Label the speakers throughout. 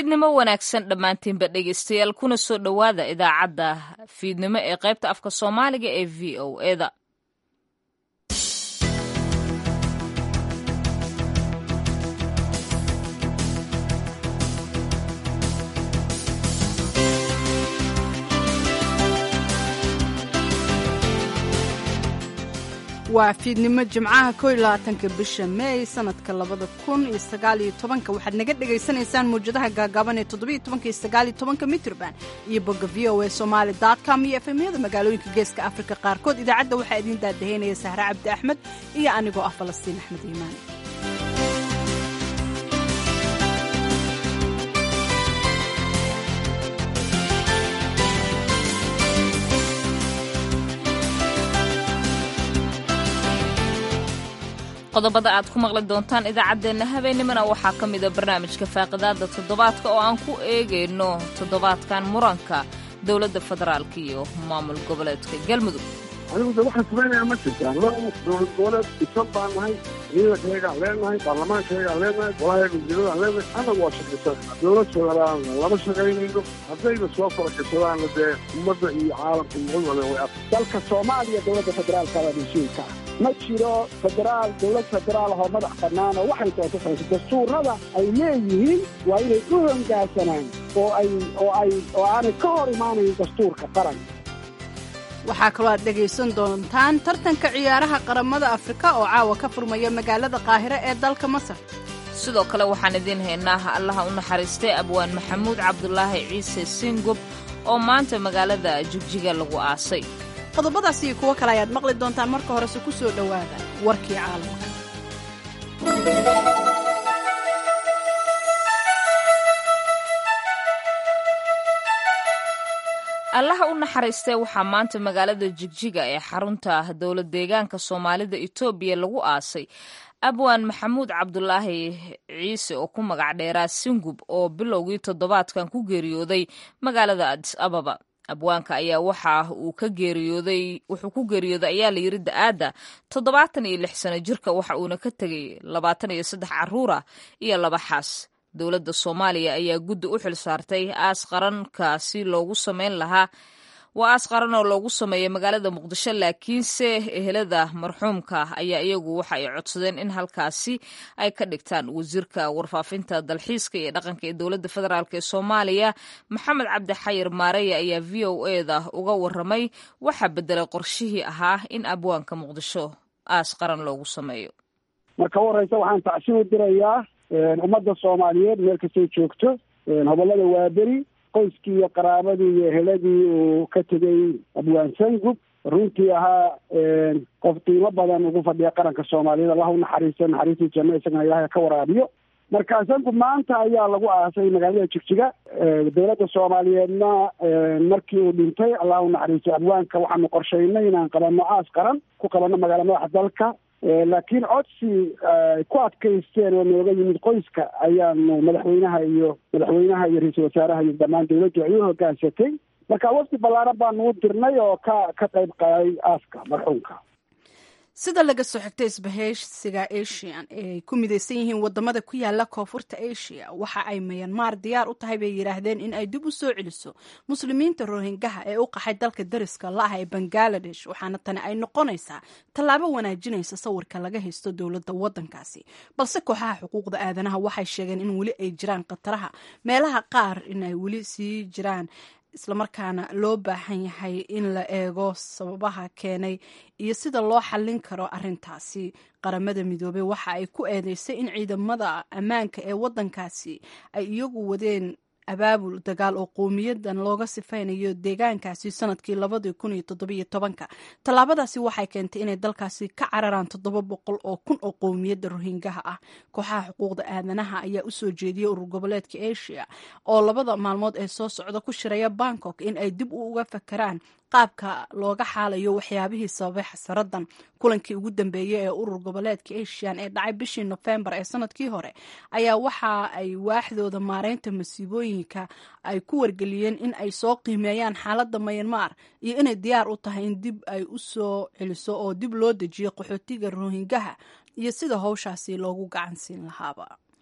Speaker 1: fiidnimo wanaagsan dhammaantiinba dhegaystayaal kuna soo dhowaada idaacadda fiidnimo ee qaybta afka soomaaliga ee v o eda
Speaker 2: waa fiidnimo jimcaha ko iyo labaatanka bisha meey sanadka labada kun iyo sagaal iyo tobanka waxaad naga dhagaysanaysaan mawjadaha gaagaaban ee toddobiyo tobanka iyo sagaal iyo tobanka mitrban iyo bogga v o a somaali com iyo efemyada magaalooyinka geeska afrika qaarkood idaacadda waxaa idiin daadaheynaya sahre cabdi axmed iyo anigoo ah falastiin axmed iimaan
Speaker 1: qodobada aad ku maqli doontaan idaacaddeenna habeennimana waxaa ka mida barnaamijka faaqidaada toddobaadka oo aan ku eegayno toddobaadkan muranka dowladda federaalka iyo maamul goboleedka galmudug
Speaker 3: anigu de waxaan samaynayaa ma jirtaan laba dowlad goboleed isan baan nahay ciidankayagaan leenahay baarlamaankayagaan leenahay golahayaga wasiiradan leenahay annagu waa shaqaysan dowlad federaalna lama shaqaynayno haddayna soo faragashadaanna dee ummadda iyo caalamka iyo cid wale way ad
Speaker 4: dalka soomaaliya dowladda federaalka waa mas-uulka ah ma jiro federaal dowlad federaal ahoo madax bannaan oo waxay doonto samayso dastuurada ay leeyihiin waa inay u hongaansanaan oo ay oo ay oo aanay ka hor imaanayn dastuurka qaranka
Speaker 2: waxaa kaloo aad dhegaysan doontaan tartanka ciyaaraha qaramada afrika oo caawa ka furmaya magaalada qaahire ee dalka masar
Speaker 1: sidoo kale waxaan idiin haynaa allaha u naxariistay abwaan maxamuud cabdulaahi ciise singob oo maanta magaalada jigjiga lagu aasay
Speaker 2: qodobadaas iyo kuwo kale ayaad maqli doontaan marka horese ku soo dhowaada warkii caalamka
Speaker 1: allaha u naxariistay waxaa maanta magaalada jigjiga ee xarunta dowlad deegaanka soomaalida etoobiya lagu aasay abwaan maxamuud cabdulaahi ciise oo ku magac dheeraa singub oo bilowgii toddobaadkan ku geeriyooday magaalada adis ababa abwaanka ayaa waxa uu ka geeriyooday wuxuu ku geeriyooday ayaa la yiri da-aadda toddobaatan iyo lix sano jirka waxa uuna ka tegay labaatan iyo saddex caruura iyo laba xaas dowladda soomaaliya ayaa guddi u xil saartay aas qarankaasi loogu sameyn lahaa waa aas qaran oo loogu sameeyay magaalada muqdisho laakiinse ehelada marxuumka ayaa iyagu waxa ay codsadeen in halkaasi ay ka dhigtaan wasiirka warfaafinta dalxiiska iyo dhaqanka ee dowladda federaalk ee soomaaliya maxamed cabdi xayir maareya ayaa v o eda uga waramay waxaa bedelay qorshihii ahaa in abwaanka muqdisho aas qaran loogu sameeyo
Speaker 4: marka u horeysa waxaan tacsi u dirayaa ummadda soomaaliyeed meel kastay joogto hobolada waaberi qoyskii iyo qaraabadii iyo eheladii uu ka tegay abwaan sangub runtii ahaa qof qiimo badan ugu fadhiya qaranka soomaaliyeed allah u naxariisto naxariistii janno isagana ilaahay ka waraabiyo marka sangub maanta ayaa lagu aasay magaalada jigjiga dowladda soomaaliyeedna markii uu dhintay allah u naxariisto abwaanka waxaanu qorshaynay inaan qabanno aas qaran ku qabanno magaala madaxa dalka laakiin codsi ku adkaysteen oo nooga yimid qoyska ayaanu madaxweynaha iyo madaxweynaha iyo ra-iisul wasaaraha iyo dhammaan dowladdu ay u hogaansatay marka wafdi ballaaran baanu u dirnay oo ka ka qayb qaaday aaska marxuumka
Speaker 2: sida laga soo xigtay isbahaysiga asian ee ay ku midaysan yihiin wadamada ku yaala koonfurta asia waxa ay mayanmar diyaar u tahay bay yidhaahdeen in ay dib u soo celiso muslimiinta rohingaha ee u qaxay dalka dariska la-ah ee bangaladesh waxaana tani ay noqonaysaa tallaabo wanaajinaysa sawirka laga haysto dowladda wadankaasi balse kooxaha xuquuqda aadanaha waxay sheegeen in weli ay jiraan khataraha meelaha qaar in ay weli sii jiraan islamarkaana loo baahan yahay in la eego sababaha keenay iyo sida loo xallin karo arintaasi qaramada midoobey waxa ay ku eedeysay in ciidamada ammaanka ee wadankaasi ay iyagu wadeen abaabul dagaal oo qowmiyadan looga sifaynayo deegaankaasi sanadkii labadii kun iyo toddobiyo tobanka tallaabadaasi waxay keentay inay dalkaasi ka cararaan toddoba boqol oo kun oo qowmiyadda rohingaha ah kooxaha xuquuqda aadanaha ayaa usoo jeediyey urur goboleedka asia oo labada maalmood ee soo socda ku shiraya bangkok in ay dib u uga fakaraan qaabka looga xaalayo waxyaabihii sababay xasaradan kulankii ugu dambeeyey ee urur goboleedka asian ee dhacay bishii nofembar ee sanadkii hore ayaa waxa ay waaxdooda maareynta masiibooyinka ay ku wargeliyeen in ay soo qiimeeyaan xaaladda mayanmar iyo inay diyaar u tahay in dib ay u soo celiso oo dib loo dejiyo qaxootiga rohingaha iyo sida howshaasi loogu gacan siin lahaaba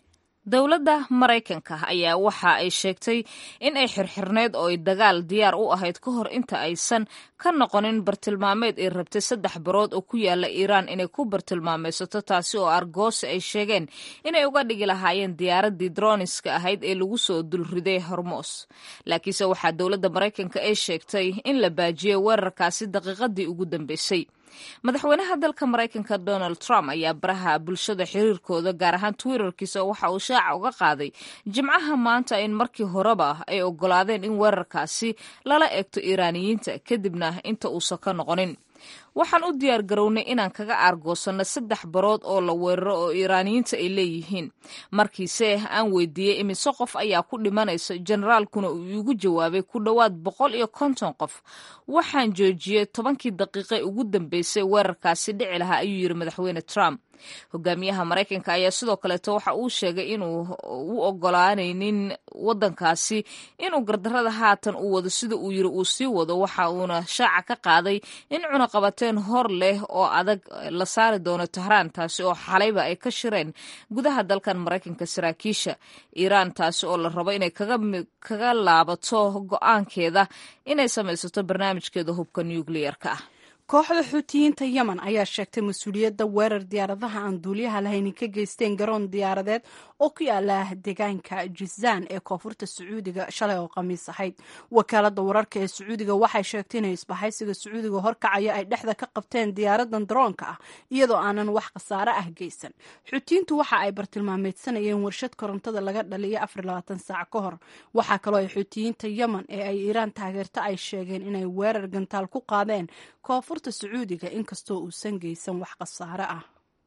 Speaker 1: dowladda maraykanka ayaa waxa ay sheegtay in ay xirxirneyd oo ay dagaal diyaar u ahayd ka hor inta aysan ka noqonin bartilmaameed ay rabtay saddex barood oo ku yaala iiraan inay ku bartilmaameysato taasi oo argoosi ay sheegeen inay uga dhigi lahaayeen diyaaraddii droniska ahayd ee lagu soo dulriday hormos laakiinse waxaa dowladda maraykanka ay sheegtay in la baajiyey weerarkaasi daqiiqadii ugu dambeysay madaxweynaha dalka maraykanka donald trump ayaa baraha bulshada xiriirkooda gaar ahaan twitterkiisa waxa uu shaaca uga qaaday jimcaha maanta in markii horeba ay ogolaadeen in weerarkaasi lala eegto iiraaniyiinta kadibna inta uusan ka noqonin waxaan u diyaar garownay inaan kaga aargoosanno saddex barood oo la weeraro oo iiraaniyiinta ay leeyihiin markiise aan weydiiyey imise qof ayaa ku dhimanaysa generaalkuna uu iigu jawaabay ku dhowaad boqol iyo konton qof waxaan joojiyey tobankii daqiiqe ugu dambeysay weerarkaasi dhici lahaa ayuu yidhi madaxweyne trump hogaamiyaha maraykanka ayaa sidoo kaleeto waxa uu sheegay inuu u ogolaanaynin wadankaasi inuu gardarada haatan uu wado sida uu yiri uu sii wado waxa uuna shaaca ka qaaday in cunaqabateen hor leh oo adag la saari doono tahraan taasi oo xalayba ay ka shireen gudaha dalkan maraykanka saraakiisha iiraan taasi oo la rabo inay kaga laabato go-aankeeda inay samaysato barnaamijkeeda hubka nucleer-ka ah
Speaker 2: kooxda xuutiyiinta yemen ayaa sheegtay mas-uuliyadda weerar diyaaradaha aan duuliyaha lahayni ka geysteen garoon diyaaradeed oo ku yaala deegaanka jizaan ee koonfurta sacuudiga shalay oo khamiis ahayd wakaalada wararka ee sacuudiga waxay sheegtay inay isbahaysiga sacuudiga horkacaya ay dhexda ka qabteen diyaaradan daroonka ah iyadoo aanan wax khasaare ah geysan xuutiyiintu waxa ay bartilmaameedsanayeen warshad korontada laga dhaliya saac ka hor waxaa kaloo ay xuutiyiinta yemen ee ay iiraan taageerto ay sheegeen inay weerar gantaal ku qaadeen koonfurta sacuudiga inkastoo uusan geysan wax khasaare ah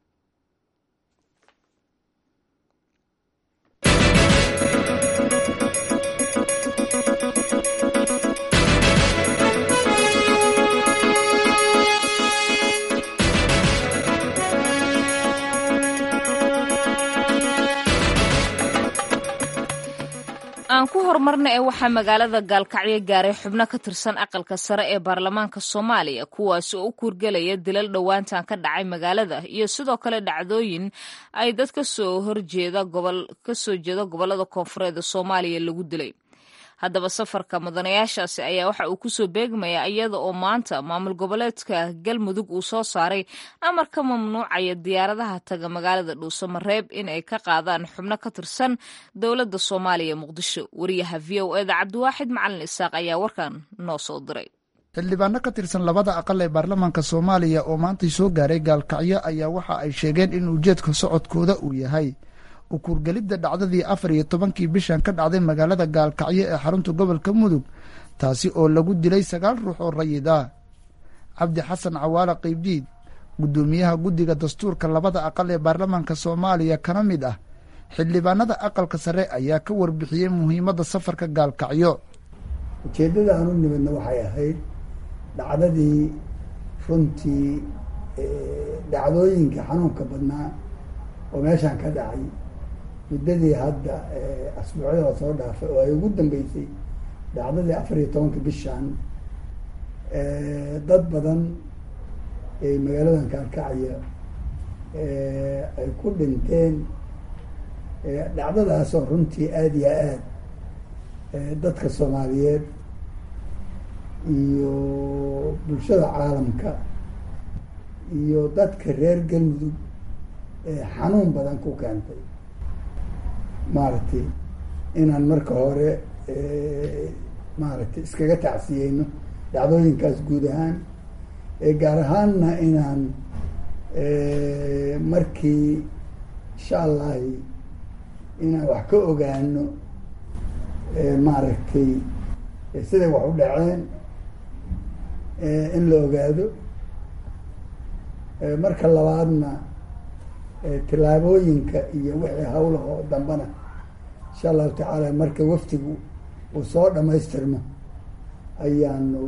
Speaker 1: aan ku horumarna ee waxaa magaalada gaalkacyo gaaray xubno ka tirsan aqalka sare ee baarlamaanka soomaaliya kuwaasi oo u kuurgelaya dilal dhowaantan ka dhacay magaalada iyo sidoo kale dhacdooyin ay dad kasoo horjeeda kasoo jeeda gobolada koonfureed soomaaliya lagu dilay haddaba safarka mudanayaashaasi ayaa waxa uu kusoo beegmaya iyada oo maanta maamul goboleedka galmudug uu soo saaray amar ka mamnuucaya diyaaradaha taga magaalada dhuusamareeb in ay ka qaadaan xubno ka tirsan dowladda soomaaliya muqdisho wariyaha v o eda cabdiwaaxid macalin isaaq ayaa warkan noo soo diray
Speaker 5: xildhibaano ka tirsan labada aqal ee baarlamaanka soomaaliya oo maantay soo gaaray gaalkacyo ayaa waxa ay sheegeen in ujeedka socodkooda uu yahay ukuurgelidda dhacdadii afar iyo tobankii bishan ka dhacday magaalada gaalkacyo ee xarunta gobolka mudug taasi oo lagu dilay sagaal ruux oo rayid ah cabdi xasan cawaale qaybdiid guddoomiyaha guddiga dastuurka labada aqal ee baarlamaanka soomaaliya kana mid ah xildhibaanada aqalka sare ayaa ka warbixiyey muhiimadda safarka gaalkacyo
Speaker 6: ujeeddada aan u nimidna waxay ahayd dhacdadii runtii dhacdooyinka xanuunka badnaa oo meeshaan ka dhacay muddadii hadda asbuucyada la soo dhaafay oo ay ugu dambeysay dhacdadii afar iyo tobanka bishan dad badan ee magaaladan kaalkacaya ay ku dhinteen dhacdadaasoo runtii aada iyo aad dadka soomaaliyeed iyo bulshada caalamka iyo dadka reer galmudug xanuun badan ku keentay maaragtay inaan marka hore maaragtay iskaga tacsiyeyno dhacdooyinkaas guud ahaan gaar ahaanna inaan markii insha allahi inaan wax ka ogaano maaragtay siday wax u dhaceen in la ogaado marka labaadna tillaabooyinka iyo wixii hawlaha oo dambana insha allahu tacaala marka waftigu uu soo dhamaystirmo ayaanu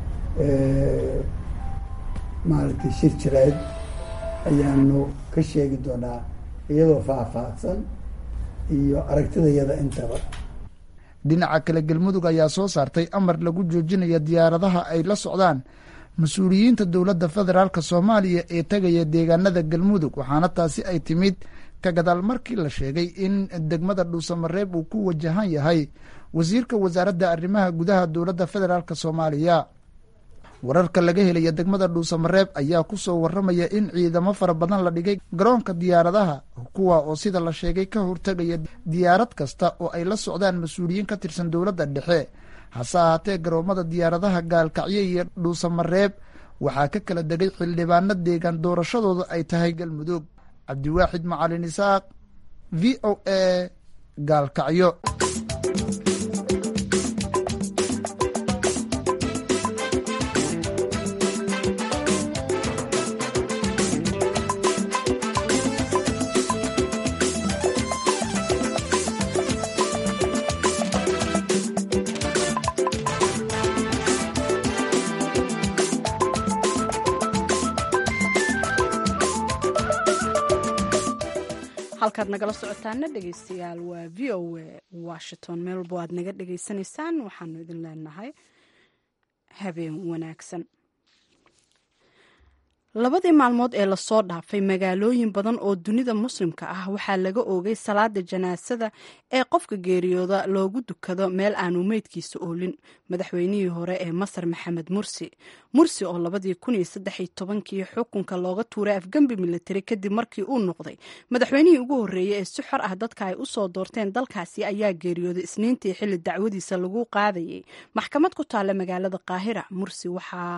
Speaker 6: maaragtay shir jireed ayaanu ka sheegi doonaa iyadoo faahfaahsan iyo aragtidayada intaba
Speaker 5: dhinaca kale galmudug ayaa soo saartay amar lagu joojinaya diyaaradaha ay la socdaan mas-uuliyiinta dowladda federaalk soomaaliya ee tegaya deegaanada galmudug waxaana taasi ay timid ka gadaal markii la sheegay in degmada dhuusamareeb uu ku wajahan yahay wasiirka wasaaradda arrimaha gudaha dowladda federaalk soomaaliya wararka laga helaya degmada dhuusamareeb ayaa ku soo warramaya in ciidamo fara badan la dhigay garoonka diyaaradaha kuwa oo sida la sheegay ka hortegaya diyaarad kasta oo ay la socdaan mas-uuliyiin ka tirsan dowladda dhexe hase ahaatee garoomada diyaaradaha gaalkacyo iyo dhuusamareeb waxaa ka kala degay xildhibaano deegaan doorashadooda ay tahay galmudug cabdiwaaxid macalin isaaq v o a gaalkacyo
Speaker 2: halkaad nagala socotaana dhegeystayaal waa v o a washington meel walbo aad naga dhegeysanaysaan waxaanu idin leenahay habeen wanaagsan labadii maalmood ee lasoo dhaafay magaalooyin badan oo dunida muslimka ah waxaa laga oogay salaada janaasada ee qofka geeriyooda loogu dukado meel aanu meydkiisa oolin madaxweynihii hore ee masar maxamed mursi mursi oo labadii kun iyo saddex iyo tobankii xukunka looga tuuray afgembi militari kadib markii uu noqday madaxweynihii ugu horreeyey ee si xor ah dadka ay usoo doorteen dalkaasi ayaa geeriyooday isniintii xilli dacwadiisa lagu qaadayay maxkamad ku taalla magaalada qaahira mursi waxaa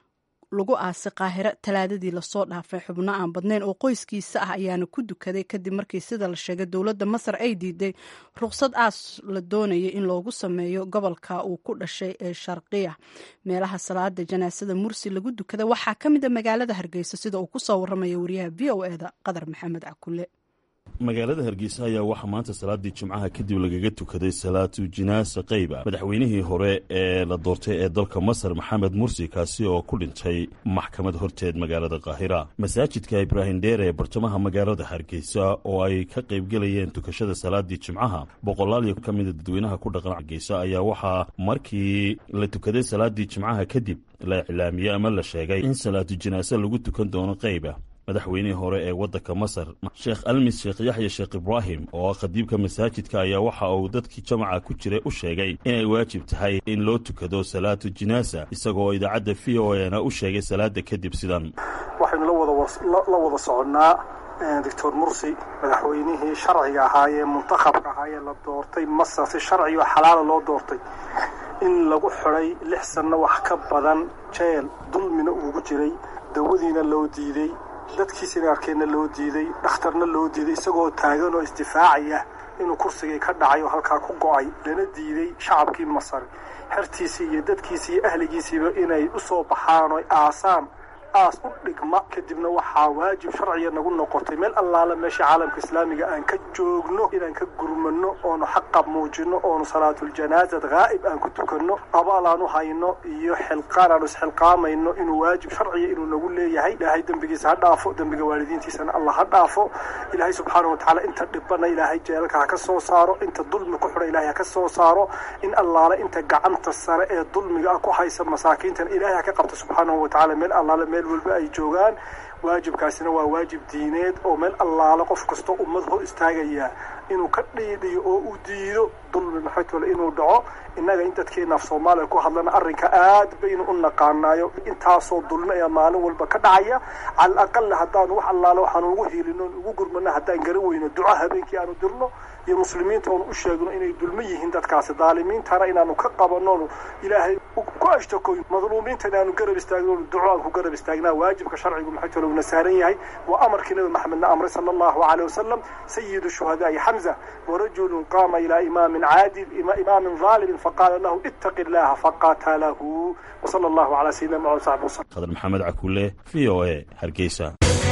Speaker 2: lagu aasay qaahiro talaadadii lasoo dhaafay xubno aan badnayn oo qoyskiisa ah ayaana ku dukaday kadib markii sida la sheegay dowladda masar ay diiday ruqsad aas la doonayay in loogu sameeyo gobolka uu ku dhashay ee sharqiya meelaha salaada janaasada mursi lagu dukada waxaa ka mid a magaalada hargeysa sida uu kusoo waramaya wariyaha v o eda qadar maxamed cakule
Speaker 7: magaalada hargeysa ayaa waxaa maanta salaadii jimcaha kadib lagaga tukaday salaatu jinaasa qayba madaxweynihii hore ee la doortay ee dalka masar maxamed mursi kaasi oo ku dhintay maxkamad horteed magaalada kaahira masaajidka ibraahim dheer ee bartamaha magaalada hargeysa oo ay ka qaybgelayeen tukashada salaadii jimcaha boqolaal ka mida dadweynaha ku dhaqan hargeysa ayaa waxaa markii la tukaday salaadii jimcaha kadib la iclaamiyey ama la sheegay in salaatu jinaase lagu tukan doono qayba madaxweynihii hore ee waddanka masar sheekh almis sheekh yaxya sheekh ibraahim oo ah khadiibka masaajidka ayaa waxa uu dadkii jamaca ku jiray u sheegay inay waajib tahay in loo tukado salaatu jinaasa isagoo idaacadda v o e na u sheegay salaada kadib sidan
Speaker 8: waxaynu la wada soconnaa doctor mursi madaxweynihii sharciga ahaa ee muntakhabka ahaa ee la doortay masar si sharci oo xalaala loo doortay in lagu xidhay lix sanno wax ka badan jeel dulmina uugu jiray dawadiina loo diiday dadkiisina arkeenna loo diiday dhakhtarna loo diiday isagoo taagan oo isdifaacaya inuu kursigii ka dhacay oo halkaa ku go'ay lana diiday shacabkii masar xertiisii iyo dadkiisii iyo ahligiisiiba inay u soo baxaan oo aasaan aas u dhigma kadibna waxaa waajib sharciga nagu noqotay meel allaala meesha caalamka islaamiga aan ka joogno inaan ka gurmano oonu xaqa muujino oonu salaatuljanaasad haa'ib aan ku tukanno abaal aan u hayno iyo xilqaan aanu isxilqaamayno inuu waajib sharciga inuu nagu leeyahay ilaahay dembigiisa ha dhaafo dembiga waalidiintiisana allah ha dhaafo ilaahay subxaana wa tacaala inta dhibana ilaahay jeelka ha ka soo saaro inta dulmi ku xidha ilaahay ha ka soo saaro in allaala inta gacanta sare ee dulmiga ah ku haysa masaakiintan ilaahay ha ka qabta subxaanahu wa tacala meel allaala meel walba ay joogaan waajibkaasina waa waajib diineed oo meel allaala qof kastoo ummad hor istaagaya inuu ka dhiidhiyo oo u diido dulmi maxaytole inuu dhaco innaga in dadkeena af soomaaliya ku hadlana arrinka aad baynu u naqaanaayo intaasoo dulmi ayaa maalin walba ka dhacaya cala aqala haddaanu wax allaala waxaanu ugu hiilino ugu gurmano haddaan garan weyno duco habeenkii aanu dirno iyo muslimiinta oonu u sheegno inay dulmo yihiin dadkaasi daalimiintana inaanu ka qabanonu ilaahay ku ashtakoy madluumiinta inaanu garab istaagno duco aan ku garab istaagnaa waajibka sharcigu maxaytole uuna saaran yahay waa amarkii nabi maxamedna amray sala allahu caleyh wasalam sayidu shuhadaai xamza warajulun qaama ilaa imaamin caadil imaamin dhaalimin faqaala lahu ittaqi illaha faqatalahu wasala allahu calaa sayidina muxamed saxbi wasalam
Speaker 7: khadar maxamed cakuule v o a hargeysa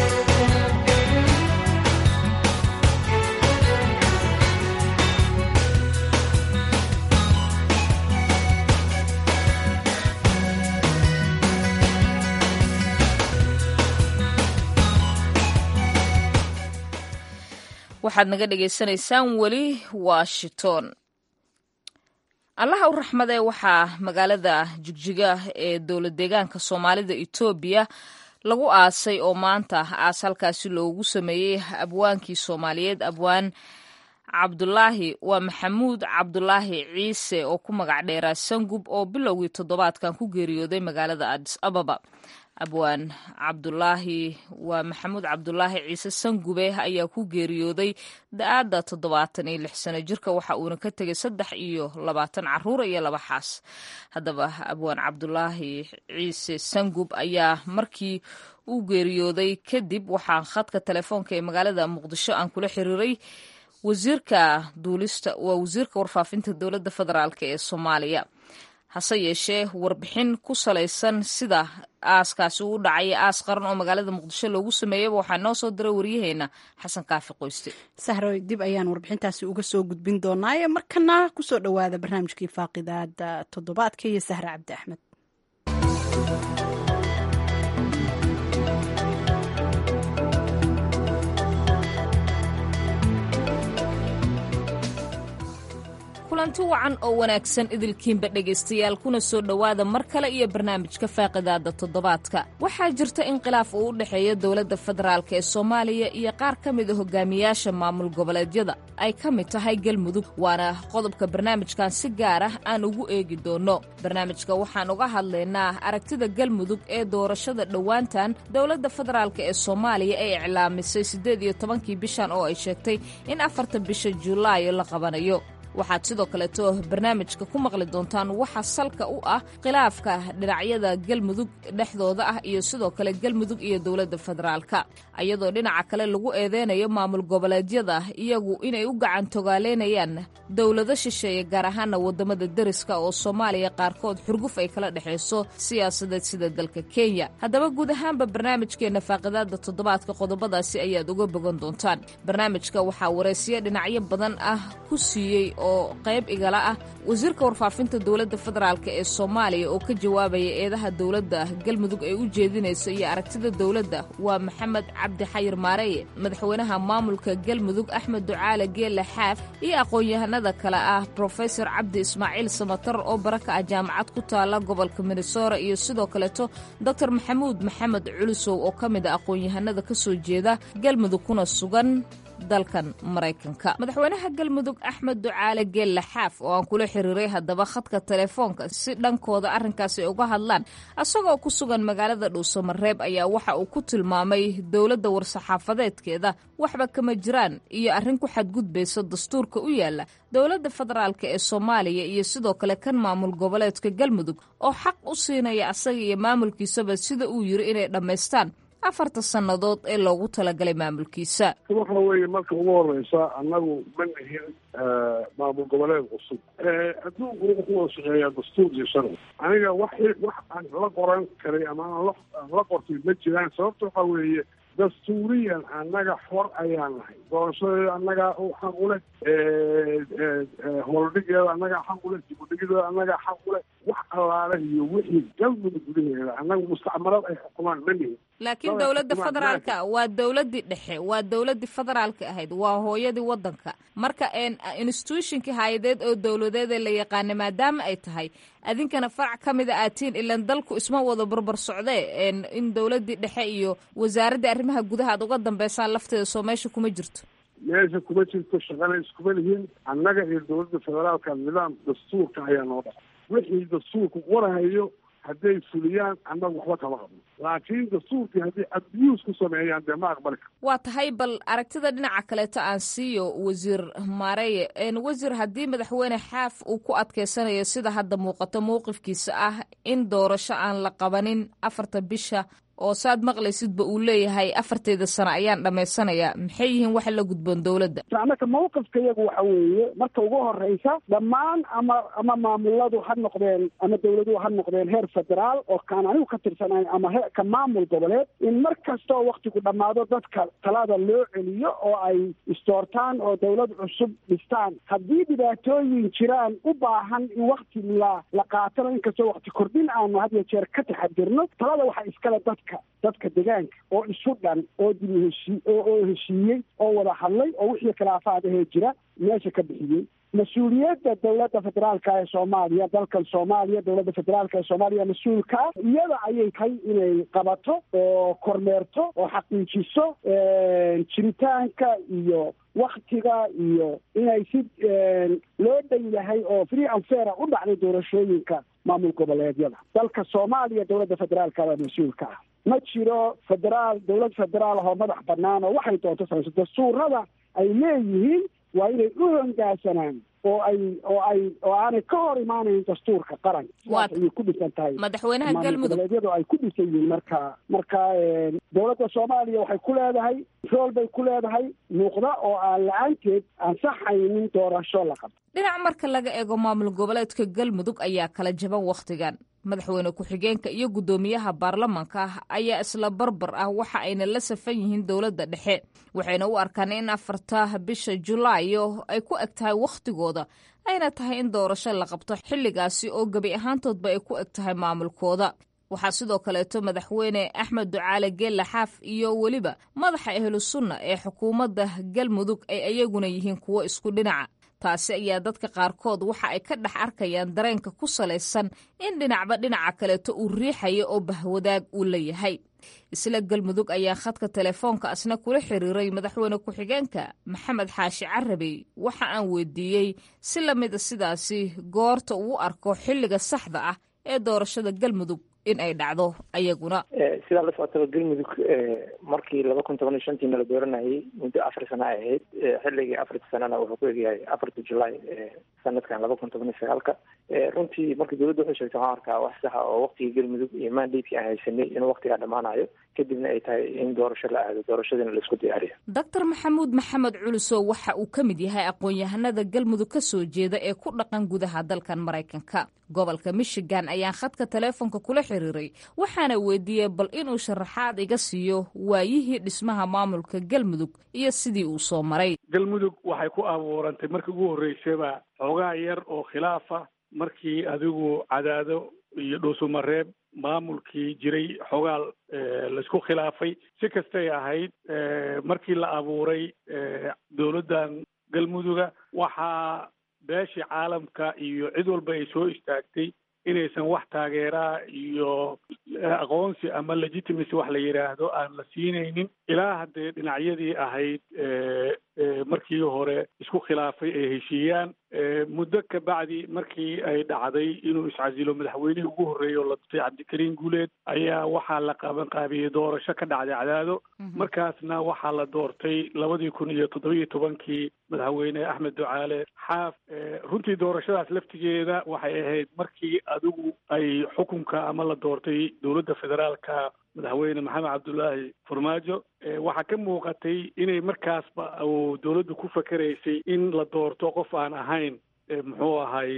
Speaker 1: waxaad naga dhagaysanaysaan weli washington allaha u raxmadee waxaa magaalada jigjiga ee dowlad deegaanka soomaalida etoobiya lagu aasay oo maanta aas halkaasi loogu sameeyey abwaankii soomaaliyeed abwaan cabdulaahi waa maxamuud cabdulaahi ciise oo ku magac dheeraa sangub oo bilowgii toddobaadkan ku geeriyooday magaalada adis ababa abwaan cabdulaahi waa maxamuud cabdulaahi ciise sangube ayaa ku geeriyooday da-aadda toddobaatan iyo lix sano jirka waxa uuna ka tegay saddex iyo labaatan caruur iyo laba xaas haddaba abwaan cabdulaahi ciise sangub ayaa markii uu geeriyooday kadib waxaa khadka telefoonka ee magaalada muqdisho aan kula xiriiray wasiirka duulista waa wasiirka warfaafinta dowladda federaalk ee soomaaliya hase yeeshee warbixin ku salaysan sida aaskaasi uu dhacay aas qaran oo magaalada muqdisho loogu sameeyaba waxaa noo soo diray waryaheena xasan kaafi qoyste
Speaker 2: sahroy dib ayaan warbixintaasi uga soo gudbin doonaaye markana kusoo dhowaada barnaamijkii faaqidaada toddobaadka iyo sahre cabdi axmed
Speaker 1: kulanti wacan oo wanaagsan idilkiinba dhegaystayaal kuna soo dhowaada mar kale iyo barnaamijka faaqidaada toddobaadka waxaa jirta in khilaaf uu u dhexeeya dowladda federaalk ee soomaaliya iyo qaar ka mida hogaamiyaasha maamul goboleedyada ay ka mid tahay galmudug waana qodobka barnaamijkan si gaar ah aan ugu eegi doonno barnaamijka waxaan uga hadlaynaa aragtida galmudug ee doorashada dhowaantan dowladda federaalk ee soomaaliya ay iclaamisay siddeed iyo tobankii bishan oo ay sheegtay in afarta bisha julaayo la qabanayo waxaad sidoo kaleeto barnaamijka ku maqli doontaan waxa salka u ah khilaafka dhinacyada galmudug dhexdooda ah iyo sidoo kale galmudug iyo dowladda federaalka iyadoo dhinaca kale lagu eedeynayo maamul goboleedyada iyagu inay u gacan togaaleynayaan dowlado shisheeye gaar ahaana wadamada deriska oo soomaaliya qaarkood xurguf ay kala dhexayso siyaasadeed sida dalka kenya haddaba guud ahaanba barnaamijkeena faaqidaada toddobaadka qodobadaasi ayaad uga bogan doontaan barnaamijka waxaa waraysiyo dhinacyo badan ah ku siiyey oo qayb igala ah wasiirka warfaafinta dowladda federaalk ee soomaaliya oo ka jawaabaya eedaha dowladda galmudug ay u jeedinayso iyo aragtida dowladda waa maxamed cabdi xayir maareeye madaxweynaha maamulka galmudug axmed ducaale geelle xaaf iyo aqoon-yahanada kale ah brofesor cabdi ismaaciil samatar oo baraka ah jaamacad ku taala gobolka minnesora iyo sidoo kaleeto doctor maxamuud maxamed culusow oo ka mid a aqoon-yahanada ka soo jeeda galmudug kuna sugan dalkan maraykanka madaxweynaha galmudug axmed ducaale geelle xaaf oo aan kula xiriiray haddaba khadka telefoonka si dhankooda arrinkaasi ay uga hadlaan isagoo ku sugan magaalada dhuusamareeb ayaa waxa uu ku tilmaamay dowladda war-saxaafadeedkeeda waxba kama jiraan iyo arrin ku xadgudbaysa dastuurka u yaala dowladda federaalk ee soomaaliya iyo sidoo kale kan maamul goboleedka galmudug oo xaq u siinaya asaga iyo maamulkiisaba sida uu yiri inay dhammaystaan afarta sannadood ee loogu talagalay maamulkiisa
Speaker 3: waxa weeye marka ugu horeysa annagu ma nihin maamul goboleed cusub adduunku wuxuu ku wada shaqeeyaa dastuur iyo sharci aniga wax wax aan la qoran karay ama aan la qortay ma jiraan sababta waxa weeye dastuuriyan annaga xor ayaan nahay doorashadeeda annagaa xaq u leh howldhigeeda annagaa xaq u leh dibudhigideeda annagaa xaq u leh wax allaale iyo wixii galmudug gudaheeda annaga mustacmarad ay xukumaan ma nihin
Speaker 1: laakiin dowladda federaalka waa dowladdii dhexe waa dowladdii federaalka ahayd waa hooyadii waddanka marka institutionkii hay-adeed oo dowladeed ee la yaqaana maadaama ay tahay adinkana farac ka mida aatiin ilan dalku isma wada barbar socdee in dowladdii dhexe iyo wasaaraddii arrimaha gudaha aad uga dambeysaan lafteeda soo meesha kuma jirto
Speaker 3: meesha kuma jirto shaqana iskuma lihiin annaga iyo dowladda federaalka nidaam dastuurka ayaa noo dhaca wixii dastuurku warahayo hadday fuliyaan annagu waxba kama qabno laakiin dastuurkii haddii abuse ku sameeyaan dee ma aqbali karo
Speaker 1: waa tahay bal aragtida dhinaca kaleeto aan siiyo wasiir maareye wasiir haddii madaxweyne xaaf uu ku adkeysanayo sida hadda muuqato mowqifkiisa ah in doorasho aan la qabanin afarta bisha oo saad maqlaysidba uu leeyahay afarteeda sano ayaan dhammaysanayaa maxay yihiin waxa la gudboon dowladda
Speaker 4: annaka mawqifka iyagu waxa weeye marka ugu horeysa dhammaan ama ama maamuladu ha noqdeen ama dowladuhu ha noqdeen heer federaal oo kaan anigu ka tirsanayn ama he ka maamul goboleed in mar kasta oo waktigu dhammaado dadka talada loo celiyo oo ay istoortaan oo dowlad cusub dhistaan haddii dhibaatooyin jiraan u baahan in wakti la la qaatano inkastoo wakti kordhin aanu had iyo jeer ka taxadirno talada waxaa iskale dad dadka dadka degaanka oo isu dhan oo dib heshii oo heshiiyey oo wada hadlay oo wixii khilaafaad ahee jira meesha ka bixiyey mas-uuliyadda dowladda federaalka ee soomaaliya dalkan soomaaliya dowladda federaalka ee soomaaliya mas-uulka ah iyada ayay tahay inay qabato oo kormeerto oo xaqiijiso jiritaanka iyo waktiga iyo inay si loo dhan yahay oo free and faira u dhacday doorashooyinka maamul goboleedyada dalka soomaaliya dowladda federaalka baa mas-uulka ah ma jiro federaal dowlad federaal ahoo madax banaan oo waxay doonto samayso dastuurada ay leeyihiin waa inay u hongaasanaan oo ay oo ay oo aanay ka hor imaanayn dastuurka qaranka sidaas ayay ku dhisan tahay
Speaker 1: madaxweynaha galmudug
Speaker 4: goboleedyadu ay ku dhisan yihiin marka marka dowladda soomaaliya waxay ku leedahay rool bay ku leedahay muuqda oo aan la-aanteed ansaxaynin doorasho la qabto
Speaker 1: dhinac marka laga eego maamul goboleedka galmudug ayaa kala jaban wakhtigan madaxweyne ku-xigeenka iyo guddoomiyaha baarlamanka ah ayaa isla barbar ah waxa ayna la safan yihiin dowladda dhexe waxayna u arkaan in afarta bisha julaayo ay ku eg tahay wakhtigooda ayna tahay in doorasho la qabto xilligaasi oo gebi ahaantoodba ay ku eg tahay maamulkooda waxaa sidoo kaleeto madaxweyne axmed ducaale geelle xaaf iyo weliba madaxa ahlu sunna ee xukuumadda galmudug ay ayaguna yihiin kuwo isku dhinaca taasi ayaa dadka qaarkood waxa ay ka dhex arkayaan dareenka ku salaysan in dhinacba dhinaca kaleeto uu riixayo oo bahwadaag uu leeyahay isla galmudug ayaa khadka telefoonka asna kula xiriiray madaxweyne ku-xigeenka maxamed xaashi carabey waxa aan weydiiyey si lamida sidaasi goorta uu arko xilliga saxda ah ee doorashada galmudug in ay dhacdo ayaguna
Speaker 9: sidaa la socotaba galmudug markii laba kun toban iyo shantiina la dooranayay muddo afar sana ay ahayd xilligii afarta sanana wuxuu ku egyahay afarta julaay sanadkan laba kun toban iyo sagaalka runtii markii dowladda waxay sheegtay waxaan arkaa wax saxa oo waktigii galmudug iyo mandatekii aan haysanay inuu waktigaa dhammaanayo kadibna ay tahay in doorasho la aado doorashadiina laisku diyaariyo
Speaker 1: doctor maxamuud maxamed culusow waxa uu ka mid yahay aqoon-yahanada galmudug ka soo jeeda ee ku dhaqan gudaha dalkan maraykanka gobolka michigan ayaan khadka teleefonka kula xiriiray waxaana weydiiyey bal inuu sharaxaad iga siiyo waayihii dhismaha maamulka galmudug iyo sidii uu soo maray
Speaker 10: galmudug waxay ku abuurantay markii ugu horreysaba xoogaa yar oo khilaafa markii adigu cadaado iyo dhuusumareeb maamulkii jiray xogaal laisku khilaafay si kastay ahayd markii la abuuray dowladdan galmuduga waxaa beeshii caalamka iyo cid walba ay soo istaagtay inaysan wax taageeraa iyo aqoonsi ama legitimacy wax la yidhaahdo aan la siinaynin ilaa haddee dhinacyadii ahayd markii hore isku khilaafay ay heshiiyaan muddo ka bacdi markii ay dhacday inuu iscasilo madaxweynihii ugu horreeyay oo la dutay cabdikariin guuleed ayaa waxaa la qabanqaabiyey doorasho ka dhacday cadaado markaasna waxaa la doortay labadii kun iyo toddobiyo tobankii madaxweyne axmed ducaale xaaf runtii doorashadaas laftigeeda waxay ahayd markii adigu ay xukunka ama la doortay dowladda federaalka madaxweyne maxamed cabdulaahi farmaajo waxaa ka muuqatay inay markaasba uu dowladdu ku fakeraysay in la doorto qof aan ahayn muxuu ahay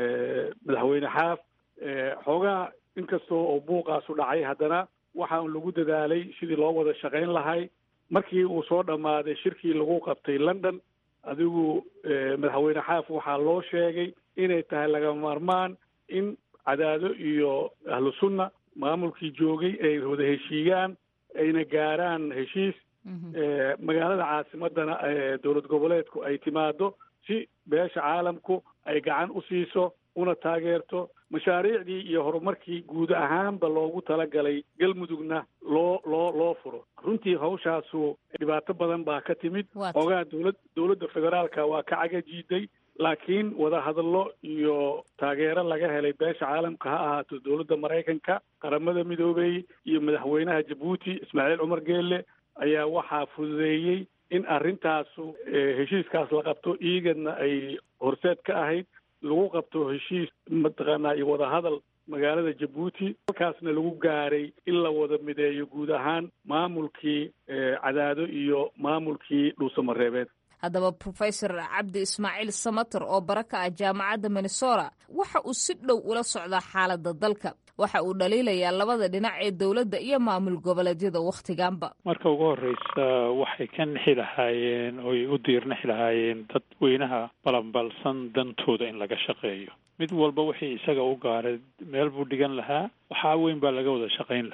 Speaker 10: madaxweyne xaaf xoogaa inkastoo oo buuqaasu dhacay haddana waxaa lagu dadaalay sidii loo wada shaqayn lahay markii uu soo dhammaaday shirkii lagu qabtay london adigu madaxweyne xaaf waxaa loo sheegay inay tahay laga maarmaan in cadaado iyo ahlu sunna maamulkii joogay ay wada heshiiyaan ayna gaaraan heshiis magaalada caasimadana dowlad goboleedku ay timaado si beesha caalamku ay gacan u siiso una taageerto mashaariicdii iyo horumarkii guud ahaanba loogu talagalay galmudugna loo loo loo furo runtii hawshaasu dhibaato badan baa ka timid xoogaa dowlad dowladda federaalka waa ka cagajiiday laakiin wadahadallo iyo taageero laga helay beesha caalamka ha ahaato dowladda maraykanka qaramada midoobey iyo madaxweynaha jabuuti ismaaciil cumar geelle ayaa waxaa fududeeyey in arrintaasu heshiiskaas la qabto iigadna ay horseed ka ahayd lagu qabto heshiis mataqaanaa iyo wadahadal magaalada jabuuti halkaasna lagu gaaray in la wada mideeyo guud ahaan maamulkii cadaado iyo maamulkii dhuusamareebeed
Speaker 1: haddaba profesor cabdi ismaaciil samater oo bara ka ah jaamacadda minnesota waxa uu si dhow ula socdaa xaaladda dalka waxa uu dhaliilayaa labada dhinac ee dowladda iyo maamul goboleedyada wakhtiganba
Speaker 11: marka ugu horreysa waxay ka nixi lahaayeen oy u diirnixi lahaayeen dadweynaha balanbalsan dantooda in laga shaqeeyo mid walba wixii isaga u gaaray meel buu dhigan lahaa waxaa weyn baa laga wada shaqayn lahaa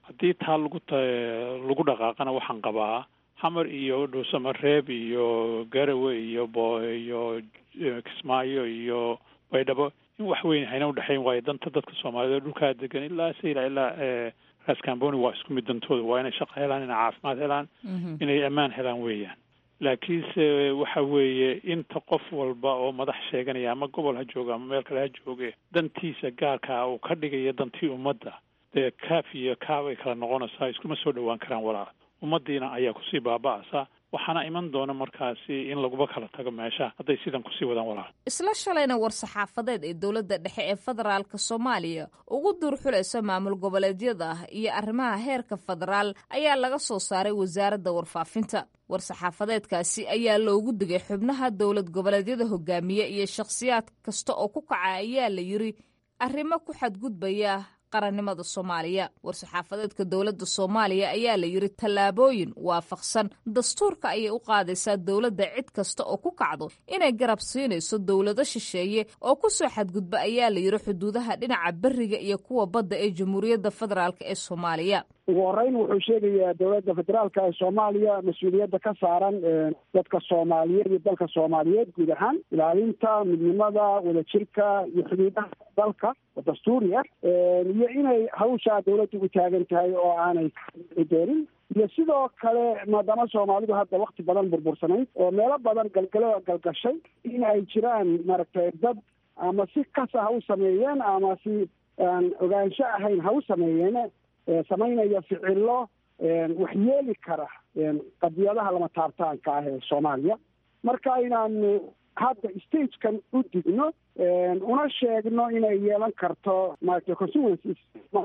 Speaker 11: haddii taa lagu t lagu dhaqaaqana waxaan qabaa xamar iyo dhuusamareeb iyo garawe iyo bo iyo kismaayo iyo baydhabo in wax weyn hayna udhexayn waayo danta dadka soomaaliyeed dhulkaa degan ilaa sayla ilaa raskamboni waa isku mid dantooda waa inay shaqo helaan inay caafimaad helaan inay ammaan helaan weeyaan laakiinse waxa weeye inta qof walba oo madax sheeganaya ama gobol ha jooga ama meel kale ha jooge dantiisa gaarkaa uu ka dhigayo dantii ummadda dee kaaf iyo kaab ay kala noqonaysaa iskuma soo dhowaan karaan walaal ummaddiina ayaa kusii baaba'aysa waxaana iman doona markaasi in laguba kala tago meesha hadday sidan kusii wadaan walaal
Speaker 1: isla shalayna war-saxaafadeed ee dowladda dhexe ee federaalka soomaaliya ugu duurxulaysa maamul goboleedyada iyo arrimaha heerka federaal ayaa laga soo saaray wasaaradda warfaafinta war-saxaafadeedkaasi ayaa loogu digay xubnaha dowlad goboleedyada hogaamiye iyo shakhsiyaad kasta oo ku kaca ayaa la yiri arrimo ku xadgudbaya qarannimada soomaaliya war-saxaafadeedka dowladda soomaaliya ayaa la yiri tallaabooyin waafaqsan dastuurka ayay u qaadaysaa dowladda cid kasta oo ku kacdo inay garab siinayso dowlado shisheeye oo ku soo xadgudba ayaa la yiri xuduudaha dhinaca beriga iyo kuwa badda ee jamhuuriyadda federaalk ee soomaaliya
Speaker 4: ugu horeyn wuxuu sheegayaa dowladda federaalka ee soomaaliya mas-uuliyadda ka saaran dadka soomaaliyeed iyo dalka soomaaliyeed guud ahaan ilaalinta midnimada wadajirka iyo xuduudaha dalka oo dastuuri ah iyo inay hawshaa dowladda u taagan tahay oo aanay doonin iyo sidoo kale maadaama soomaalidu hadda wakti badan burbursanayd oo meelo badan galgalo galgashay in ay jiraan maaragtay dad ama si kasa ha u sameeyeen ama si aan ogaansho ahayn ha u sameeyeen samaynaya ficilo waxyeeli kara qadiyadaha lama taabtaanka ah ee soomaaliya marka inaanu hadda stagekan u digno una sheegno inay yeelan karto maaragtay consequences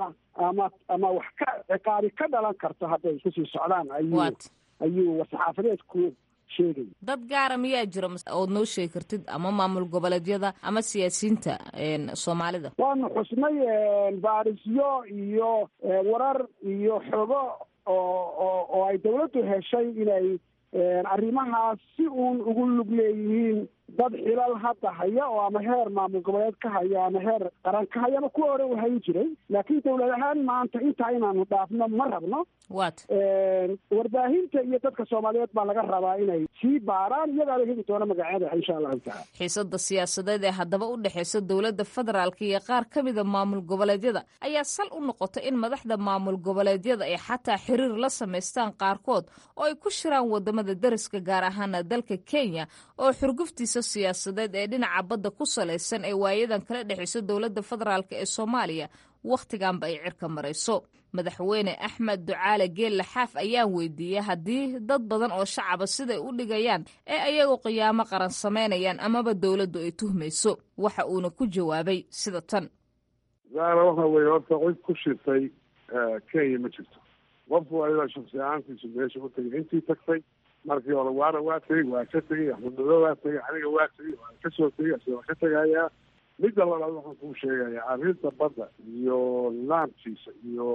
Speaker 4: ama ama wax ka ciqaabi ka dhalan karto hadday kusii socdaan ayuu ayuu war-saxaafadeedku sheegay
Speaker 1: dad gaara miyaa jira ood noo sheegi kartid ama maamul goboleedyada ama siyaasiyiinta soomaalida
Speaker 4: waanu xusnay baarisyo iyo warar iyo xogo oo oo oo ay dawladdu heshay inay arrimahaas si uun ugu lug leeyihiin dad xilal hadda haya oo ama heer maamul goboleed ka haya ama heer qaran ka haya ama kuwa hore u hayn jiray laakiin dawlad ahaan maanta intaa inaanu dhaafno ma rabno
Speaker 1: wat
Speaker 4: warbaahinta iyo dadka soomaaliyeed baa laga rabaa inay sii baaraan iyagaala heli doona magacyada insha allahu tacaala
Speaker 1: xiisada siyaasadeed ee haddaba u dhexeysa dowladda federaalk iyo qaar ka mida maamul goboleedyada ayaa sal u noqotay in madaxda maamul goboleedyada ay xataa xiriir la samaystaan qaarkood oo ay ku shiraan wadamada dariska gaar ahaana dalka kenya oo xurguftiisa siyaasadeed ee dhinaca badda ku salaysan ee waayadan kala dhexeyso dowladda federaalk ee soomaaliya wakhtiganba ay cirka marayso madaxweyne axmed ducaale geelle xaaf ayaan weydiiyey haddii dad badan oo shacaba siday u dhigayaan ee ayagu qiyaamo qaran samaynayaan amaba dowladdu ay tuhmayso waxa uuna ku jawaabay sida tan
Speaker 3: zaara waxa weeye horta cid ku shirtay kenya ma jirto qofku waa idaa shaksi ahaantiisu meesha u tegay intii tagtay markii hore waana waa tegey waa ka tegey axmed mado waa tegey aniga waa tegey waan kasoo tegey asi waa ka tegayaa midda labaad waxaan kuu sheegayaa arrinta badda iyo nidaamkiisa iyo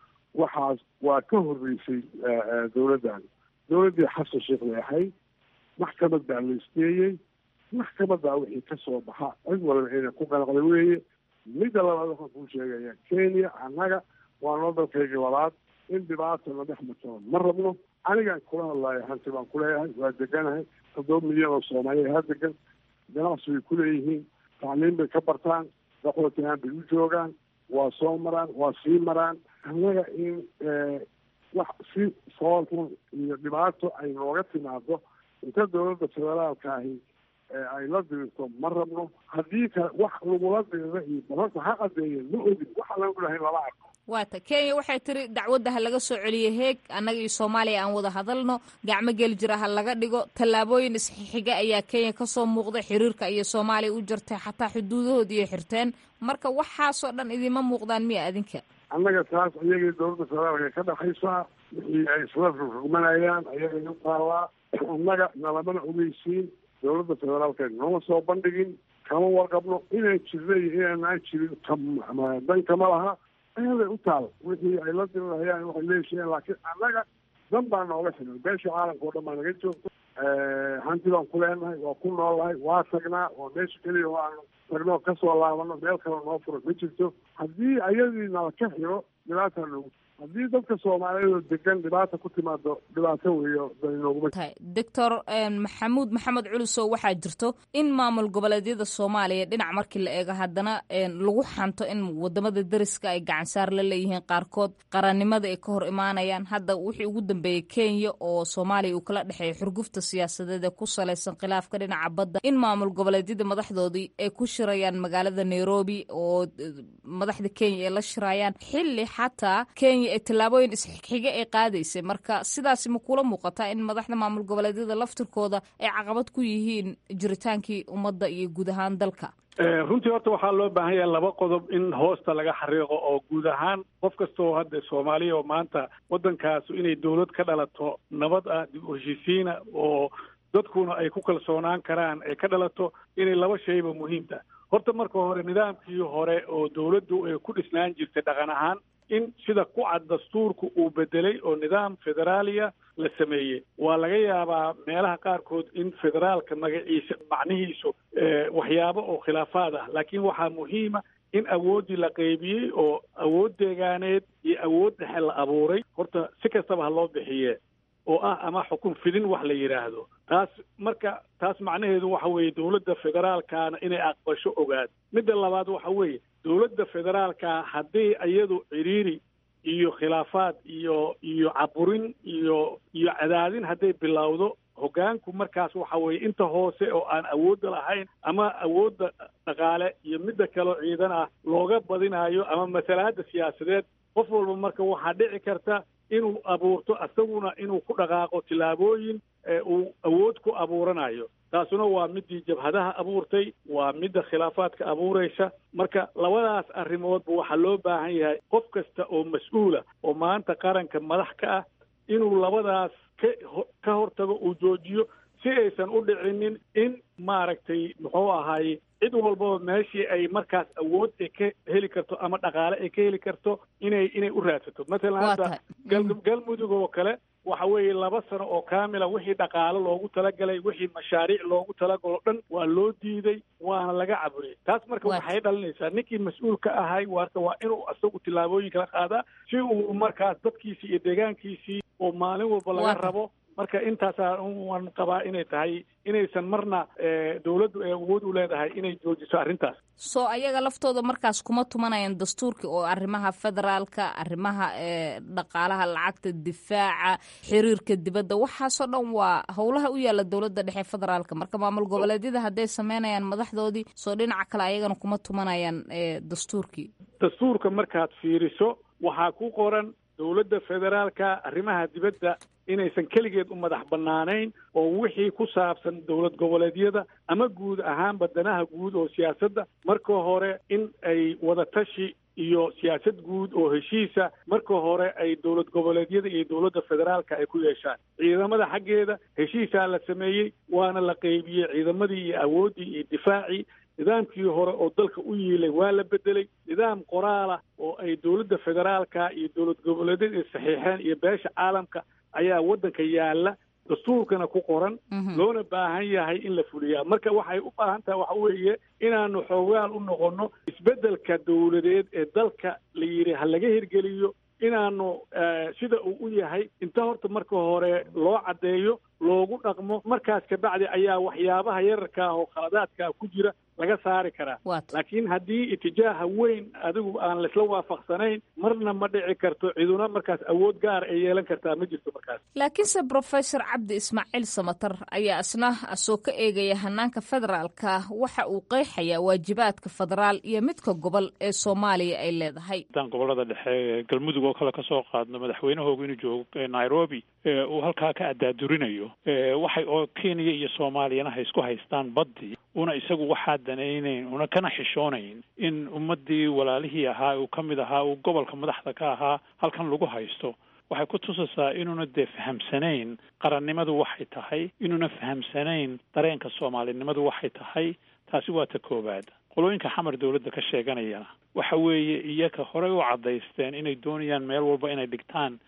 Speaker 3: waxaas waa ka horreysay dawladdan dawladdii xasan sheekh bay ahayd maxkamad baa la isteeyey maxkamaddaa wixii kasoo baxa cid walba inay ku qanaqda weeye midda labaad waxaan kuu sheegayaa kenya annaga waa noo dalkaygii labaad in dhibaata la dhex matalo ma rabno anigaan kula hadlayo hanti baan kuleeyahay waa deganahay toddoba milyan oo soomaaliya ha degan ganacsi bay kuleeyihiin tacliim bay ka bartaan daqootihaan bay u joogaan waa soo maraan waa sii maraan annaga in wax si soolxun iyo dhibaato ay nooga timaado inta dawladda federaalka ahi ay la dirirto ma rabno haddii ka wax lagula dirira iyo balanka ha qadeeye ma ogin waxa laga dhahay lama arko
Speaker 1: waata kenya waxay tiri dacwadda ha laga soo celiyo heeg annaga iyo soomaaliya aan wada hadalno gacmo geli jira ha laga dhigo tallaabooyin isxixiga ayaa kenya kasoo muuqday xiriirka iyo soomaaliya u jirtay xataa xuduudahood iyo xirteen marka waxaasoo dhan idima muuqdaan miya adinka
Speaker 3: annaga taas iyagii dawladda federaalka ka dhexaysaa wixii ay isla rugmanayaan ayagay u taallaa annaga nalamana ogeysiin dawladda federaalka nooma soo bandhigin kama warqabno inaan jirna iyo inaanaan jirin dan kama laha ayaday u taal wixii ay la dirirayaan waxay leeshiyeen laakiin annaga dan baa nooga xilan beesha caalamka oo dhan baa naga joogto hanti baan ku leenahay waa ku noolnahay waa tagnaa waa meesha keliya oo aanu tagno kasoo laabano meel kale noo furo ma jirto haddii ayadii nala ka xiro dhibaataa noogu haddii dadka soomaaliyeed oo degan dhibaata ku timaado dhibaato weeyo danooguma
Speaker 1: tahay doctor maxamuud maxamed culusow waxaa jirto in maamul goboleedyada soomaaliya dhinac markii la eego haddana lagu xanto in wadamada deriska ay gacansaar la leeyihiin qaarkood qarannimada ay ka hor imaanayaan hadda wixii ugu dambeeyey kenya oo soomaaliya uu kala dhexeeya xurgufta siyaasadeed ee ku salaysan khilaafka dhinaca badda in maamul goboleedyada madaxdoodii ay ku shirayaan magaalada nairobi oo madaxda kenya ay la shirayaan xilli xataa kenya ee tallaabooyin isxigxiga ay qaadaysay marka sidaasi ma kula muuqataa in madaxda maamul goboleedyada laftirkooda ay caqabad ku yihiin jiritaankii ummadda iyo guud ahaan dalka
Speaker 10: runtii horta waxaa loo baahan yahay laba qodob in hoosta laga xariiqo oo guud ahaan qof kastoo hadda soomaaliya oo maanta waddankaasu inay dawlad ka dhalato nabad ah dib u heshiisiina oo dadkuna ay ku kalsoonaan karaan ay ka dhalato inay laba shayba muhiimta horta marka hore nidaamkii hore oo dawladdu ay ku dhisnaan jirtay dhaqan ahaan in sida ku cad dastuurku uu bedelay oo nidaam federaaliya la sameeyey waa laga yaabaa meelaha qaarkood in federaalka magaciisa macnihiisu waxyaabo oo khilaafaad ah laakiin waxaa muhiima in awooddii la qeybiyey oo awood deegaaneed iyo awood dhexe la abuuray horta si kastaba ha loo bixiye oo ah ama xukun fidin wax la yidhaahdo taas marka taas macnaheedu waxa weeye dawladda federaalkaana inay aqbasho ogaad midda labaad waxa weeye dawladda federaalka haddii iyadu ciriiri iyo khilaafaad iyo iyo caburin iyo iyo cadaadin hadday bilowdo hoggaanku markaas waxa weeye inta hoose oo aan awoodda lahayn ama awoodda dhaqaale iyo midda kaleo ciidan ah looga badinayo ama masalaadda siyaasadeed qof walba marka waxaa dhici karta inuu abuurto isaguna inuu ku dhaqaaqo tillaabooyin uu awood ku abuuranayo taasuna waa midii jabhadaha abuurtay waa midda khilaafaadka abuuraysa marka labadaas arrimoodba waxaa loo baahan yahay qof kasta oo mas-uula oo maanta qaranka madax ka ah inuu labadaas ka ka hortago uu joojiyo si aysan u dhicinin in maaragtay muxuu ahaaye cid walbaba meeshii ay markaas awood ay ka heli karto ama dhaqaale ay ka heli karto inay inay u raadsato mathalan hadda galmudug oo kale waxa weeye laba sano oo kaamila wixii dhaqaalo loogu talagalay wixii mashaariic loogu talagalo dhan waa loo diiday waana laga caburiyay taas marka waxay dhalinaysaa ninkii mas-uulka ahay warka waa inuu isagu tillaabooyin kala qaadaa si uu markaas dadkiisii iyo deegaankiisii oo maalin walba laga rabo marka intaasaa waan qabaa inay tahay inaysan marna dawladdu ay awood u leedahay inay joojiso arrintaas
Speaker 1: soo ayaga laftooda markaas kuma tumanayaan dastuurka oo arrimaha federaalka arrimaha dhaqaalaha lacagta difaaca xiriirka dibadda waxaasoo dhan waa howlaha u yaalla dowladda dhexe federaalka marka maamul goboleedyada hadday sameynayaan madaxdoodii soo dhinaca kale ayagana kuma tumanayaan dastuurkii
Speaker 10: dastuurka markaad fiiriso waxaa ku qoran dowladda federaalka arrimaha dibadda inaysan keligeed u madax bannaanayn oo wixii ku saabsan dowlad goboleedyada ama guud ahaan badanaha guud oo siyaasadda marka hore in ay wadatashi iyo siyaasad guud oo heshiisa marka hore ay dowlad goboleedyada iyo dowladda federaalka ay ku yeeshaan ciidamada xaggeeda heshiisaa la sameeyey waana la qeybiyey ciidamadii iyo awooddii iyo difaacii nidaamkii hore oo dalka u yiilay waa la bedelay nidaam qoraalah oo ay dowladda federaalka iyo dowlad goboleedyada ay saxiixeen iyo beesha caalamka ayaa waddanka yaalla dastuurkana ku qoran loona baahan yahay in la fuliyaa marka waxay u baahan tahay waxa weeye inaanu xoogaal u noqonno isbeddelka dowladeed ee dalka la yidhi ha laga hirgeliyo inaanu sida uu u yahay inta horta marka hore loo caddeeyo loogu dhaqmo markaas kabacdi ayaa waxyaabaha yararka ah oo khaladaadkaa ku jira laga saari karaa laakiin haddii itijaaha weyn adigu aan laisla waafaqsanayn marna ma dhici karto ciduna markaas awood gaar ay yeelan kartaa ma jirto markaas
Speaker 1: laakiinse professor cabdi ismaaciil samatar ayaa isna asoo ka eegaya hanaanka federaalka waxa uu qeexayaa waajibaadka federaal iyo midka gobol ee soomaaliya ay leedahay
Speaker 11: haddaan gobolada dhexe galmudug oo kale kasoo qaadno madaxweynahoogu inuu joogo nairobi uu halkaa ka addaadurinayo waxay oo kenya iyo soomaaliyana ha isku haystaan baddii una isagu waxaa danaynayn una kana xishoonayn in ummaddii walaalihii ahaa uu ka mid ahaa uu gobolka madaxda ka ahaa halkan lagu haysto waxay ku tusaysaa inuuna dee fahamsanayn qarannimadu waxay tahay inuuna fahamsanayn dareenka soomaalinimadu waxay tahay taasi waa ta koowaad qolooyinka xamar dowladda ka sheeganayana waxa weeye iyaka horey u caddaysteen inay doonayaan meel walba inay dhigtaan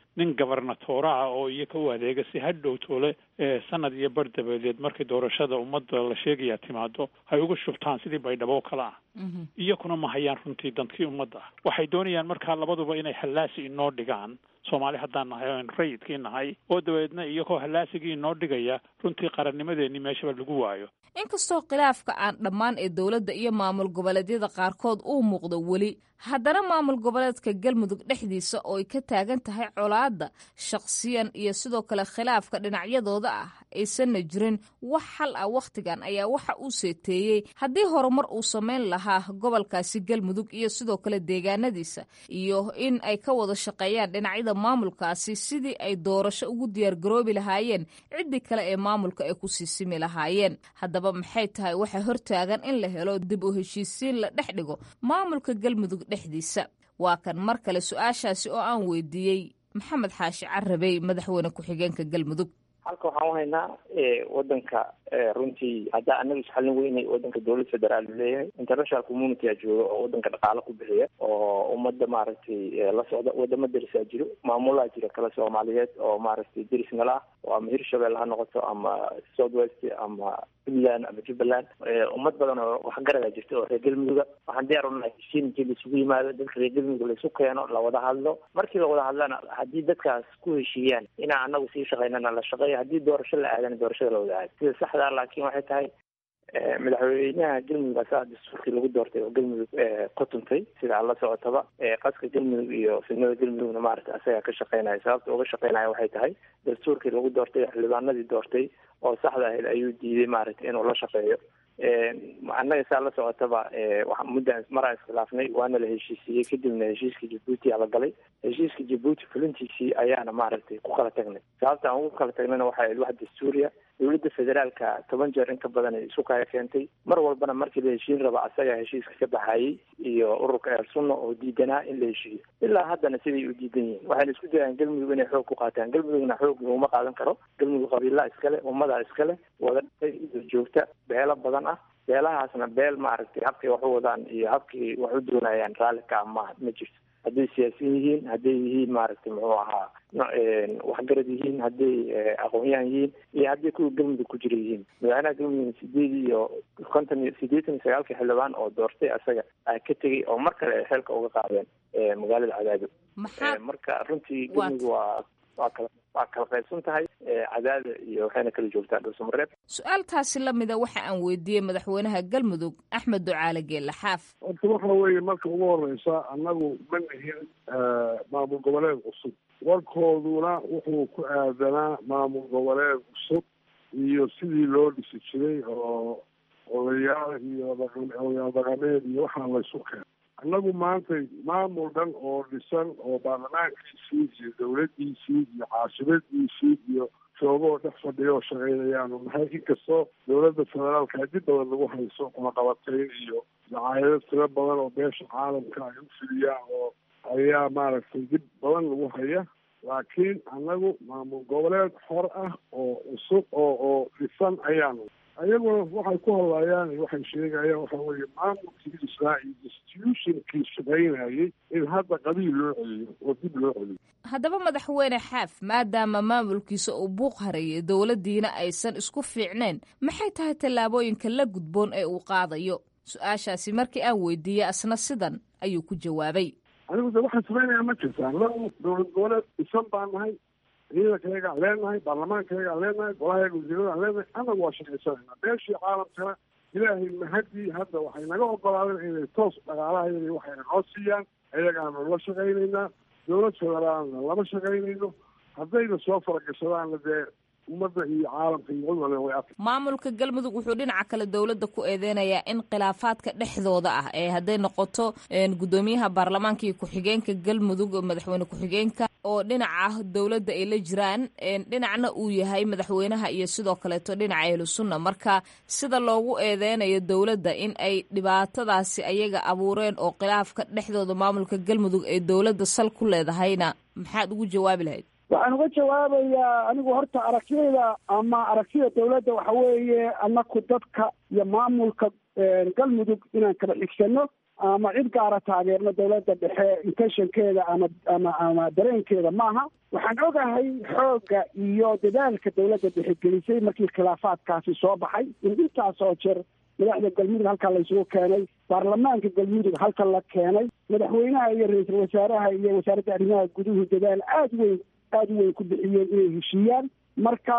Speaker 11: nin gobernatooraha oo iyaga u adeega si hadhow toole sanad iyo bar dabadeed markii doorashada ummadda la sheegaya timaado hay uga shubtaan sidii baydhabo o kale ah iyakuna ma hayaan runtii dantii ummadda ah waxay doonayaan markaa labaduba inay hallaasi inoo dhigaan soomaali haddaan nahay o rayidkii nahay oo dabeedna iyagoo hallaasigii inoo dhigaya runtii qarannimadeenii meeshaba lagu waayo
Speaker 1: inkastoo khilaafka aan dhammaan ee dowladda iyo maamul goboleedyada qaarkood uu muuqdo weli haddana maamul goboleedka galmudug dhexdiisa oo ay ka taagan tahay colaadda shakhsiyan iyo sidoo kale khilaafka dhinacyadooda ah aysanna jirin wax xal ah wakhtigan ayaa waxa uu seeteeyey haddii horumar uu samayn lahaa gobolkaasi galmudug iyo sidoo kale deegaanadiisa iyo in ay ka wada shaqeeyaan dhinacyada maamulkaasi sidii ay doorasho ugu diyaargaroobi lahaayeen ciddii kale ee maamulka ay ku siisimi lahaayeen haddaba maxay tahay waxa hortaagan in la helo dib u heshiisiin la dhex dhigo maamulka galmudug dhexdiisa waa kan mar kale su-aashaasi oo aan weydiiyey maxamed xaashi carabey madaxweyne ku-xigeenka galmudug
Speaker 9: halka waxaan u haynaa wadanka runtii haddaa anaga isxalin weynay wadanka dowlad federaal u leeyahay international community a jooga oo wadanka dhaqaalo ku bixiya oo ummadda maaragtay la socda wadamo derisaa jiro maamulaa jira kale soomaaliyeed oo maaragtay deris nala ah oo ama hirshabelle ha noqoto ama south west ama puntland ama jubbaland ummad badan oo waxgaradaa jirta oo reer galmuduga waxaan diyaar unahay heshiin intii laisugu yimaado dadka reer galmudug laisu keeno lawada hadlo markii lawada hadlana haddii dadkaas ku heshiiyaan inaan anagu sii shaqaynana la shaqeeyo haddii doorasho la aadana doorashada lawada aado sida saxdaa laakiin waxay tahay madaxweynaha galmudug asaa dastuurkii lagu doortay oo galmudug ku tuntay sida aan la socotaba qaska galmudug iyo fidnada galmudugna maaragta asagaa ka shaqeynaya sababta uga shaqeynaya waxay tahay dastuurkii lagu doortay xildhibaanadii doortay oo saxda ahayd ayuu diiday maaragta inuu la shaqeeyo annaga saa la socotaba muddan maraan iskhilaafnay waana la heshiisiiyey kadibna heshiiska jabuuti aa la galay heshiiska jabuuti fulintiisii ayaana maaragtay ku kala tagnay sababta aan ugu kala tagnayna waxay ahayd wax dastuuriya dowladda federaalka toban jeer inka badan ay isu kaya keentay mar walbana markii la heshiin raba asagaa heshiiska ka baxayey iyo ururka eer sunna oo diidanaa in la heshiiyo ilaa haddana siday u diidan yihiin waxayna isku dayaan galmudug inay xoog ku qaataan galmudugna xoog laguma qaadan karo galmudug qabiilaa iskale ummadaa iskale wada dhaqay iyo joogta beelo badan ah beelahaasna beel maaragtay habkay wax u wadaan iyo habkay wax u doonayaan raalli ka ah ma ma jirto hadday siyaasiyin yihiin hadday yihiin maaragtay muxuu ahaa waxgarad yihiin hadday aqoon-yahan yihiin iyo hadday kuwa galmudug ku jira yihiin madaxweynaha galmudug sideed iyo konton iyo siddeetan iyo sagaalkii xildhibaan oo doortay asaga ka tegay oo mar kale ay xeelka uga qaadeen magaalada cadaado marka runtii galmudug waa waa kala waa kala qaybsan tahay cadaada iyo waxayna kala joogtaa dhuusamareeb
Speaker 1: su-aaltaasi lamida waxa aan weydiiyey madaxweynaha galmudug axmed ducaale geelle xaaf
Speaker 3: horta waxa weeye marka ugu horeysa annagu ma nihin maamul goboleed cusub warkooduna wuxuu ku aadanaa maamul goboleed cusub iyo sidii loo dhisi jiray oo odayaal iyo odayaal dhaqameed iyo waxaa laysu keenay annagu maanta maamul dhan oo dhisan oo baarlamaankiisii iyo dawladdiisii iyo caasimaddiisii iyo joogoo dhex fadhiya oo shaqeynayaanu nahay inkastoo dowladda federaalka dib badan lagu hayso cunaqabatayn iyo dacaayado tiro badan oo beesha caalamka ay u fidiyaan oo ayaa maaragtay dib badan lagu haya laakiin annagu maamul goboleed xor ah oo cusub oo oo dhisan ayaanu ayaguna waxay ku hadlayaan waxay sheegayaan waxa weeye maamulkii israa'iil institutionkii shaqaynayay in hadda qabiil loo celiyo oo dib loo celiyo
Speaker 1: haddaba madaxweyne xaaf maadaama maamulkiisa uu buuq harayay dowladdiina aysan isku fiicnayn maxay tahay tallaabooyinka la gudboon ee uu qaadayo su-aashaasi markii aan weydiiyey asna sidan ayuu ku jawaabay
Speaker 3: anigu de waxaan samaynayaa ma jirtaan lagu dowlad goboleed dhisan baan nahay ciidankayagaan leenahay baarlamaankayagaan leenahay golahayaga wasiiradaan leenahay annagu waa shaqaysanayna beeshii caalamkana ilaahay mahadii hadda waxay naga ogolaadeen inay toos dhaqaalahayada waxayna noo siiyaan ayagaanu la shaqaynaynaa dowlad federaalna lama shaqaynayno haddayna soo faragashadaanna dee ummadda iyo caalamka iyo cid waliba way arka
Speaker 1: maamulka galmudug wuxuu dhinaca kale dowladda ku eedeynayaa in khilaafaadka dhexdooda ah ee hadday noqoto guddoomiyaha baarlamaanka iyo ku-xigeenka galmudug madaxweyne ku-xigeenka oo dhinaca dowladda ay la jiraan dhinacna uu yahay madaxweynaha iyo sidoo kaleeto dhinaca ahlu sunna marka sida loogu eedeynayo dowladda in ay dhibaatadaasi ayaga abuureen oo khilaafka dhexdooda maamulka galmudug ee dowladda sal ku leedahayna maxaad ugu jawaabi lahayd
Speaker 4: waxaan uga jawaabayaa anigu horta aragtiyada ama aragtida dawladda waxa weeye anaku dadka iyo maamulka galmudug inaan kala xigsano ama cid gaara taageerno dowladda dhexe intentionkeeda ama ama ama dareenkeeda maaha waxaan ogahay xoogga iyo dadaalka dowladda dhexe gelisay markii khilaafaadkaasi soo baxay in intaas oo jeer madaxda galmudug halkaa laysugu keenay baarlamaanka galmudug halka la keenay madaxweynaha iyo ra-iisul wasaaraha iyo wasaaradda arrimaha guduhu dadaal aada weyn aada u weyn ku bixiyeen inay heshiiyaan marka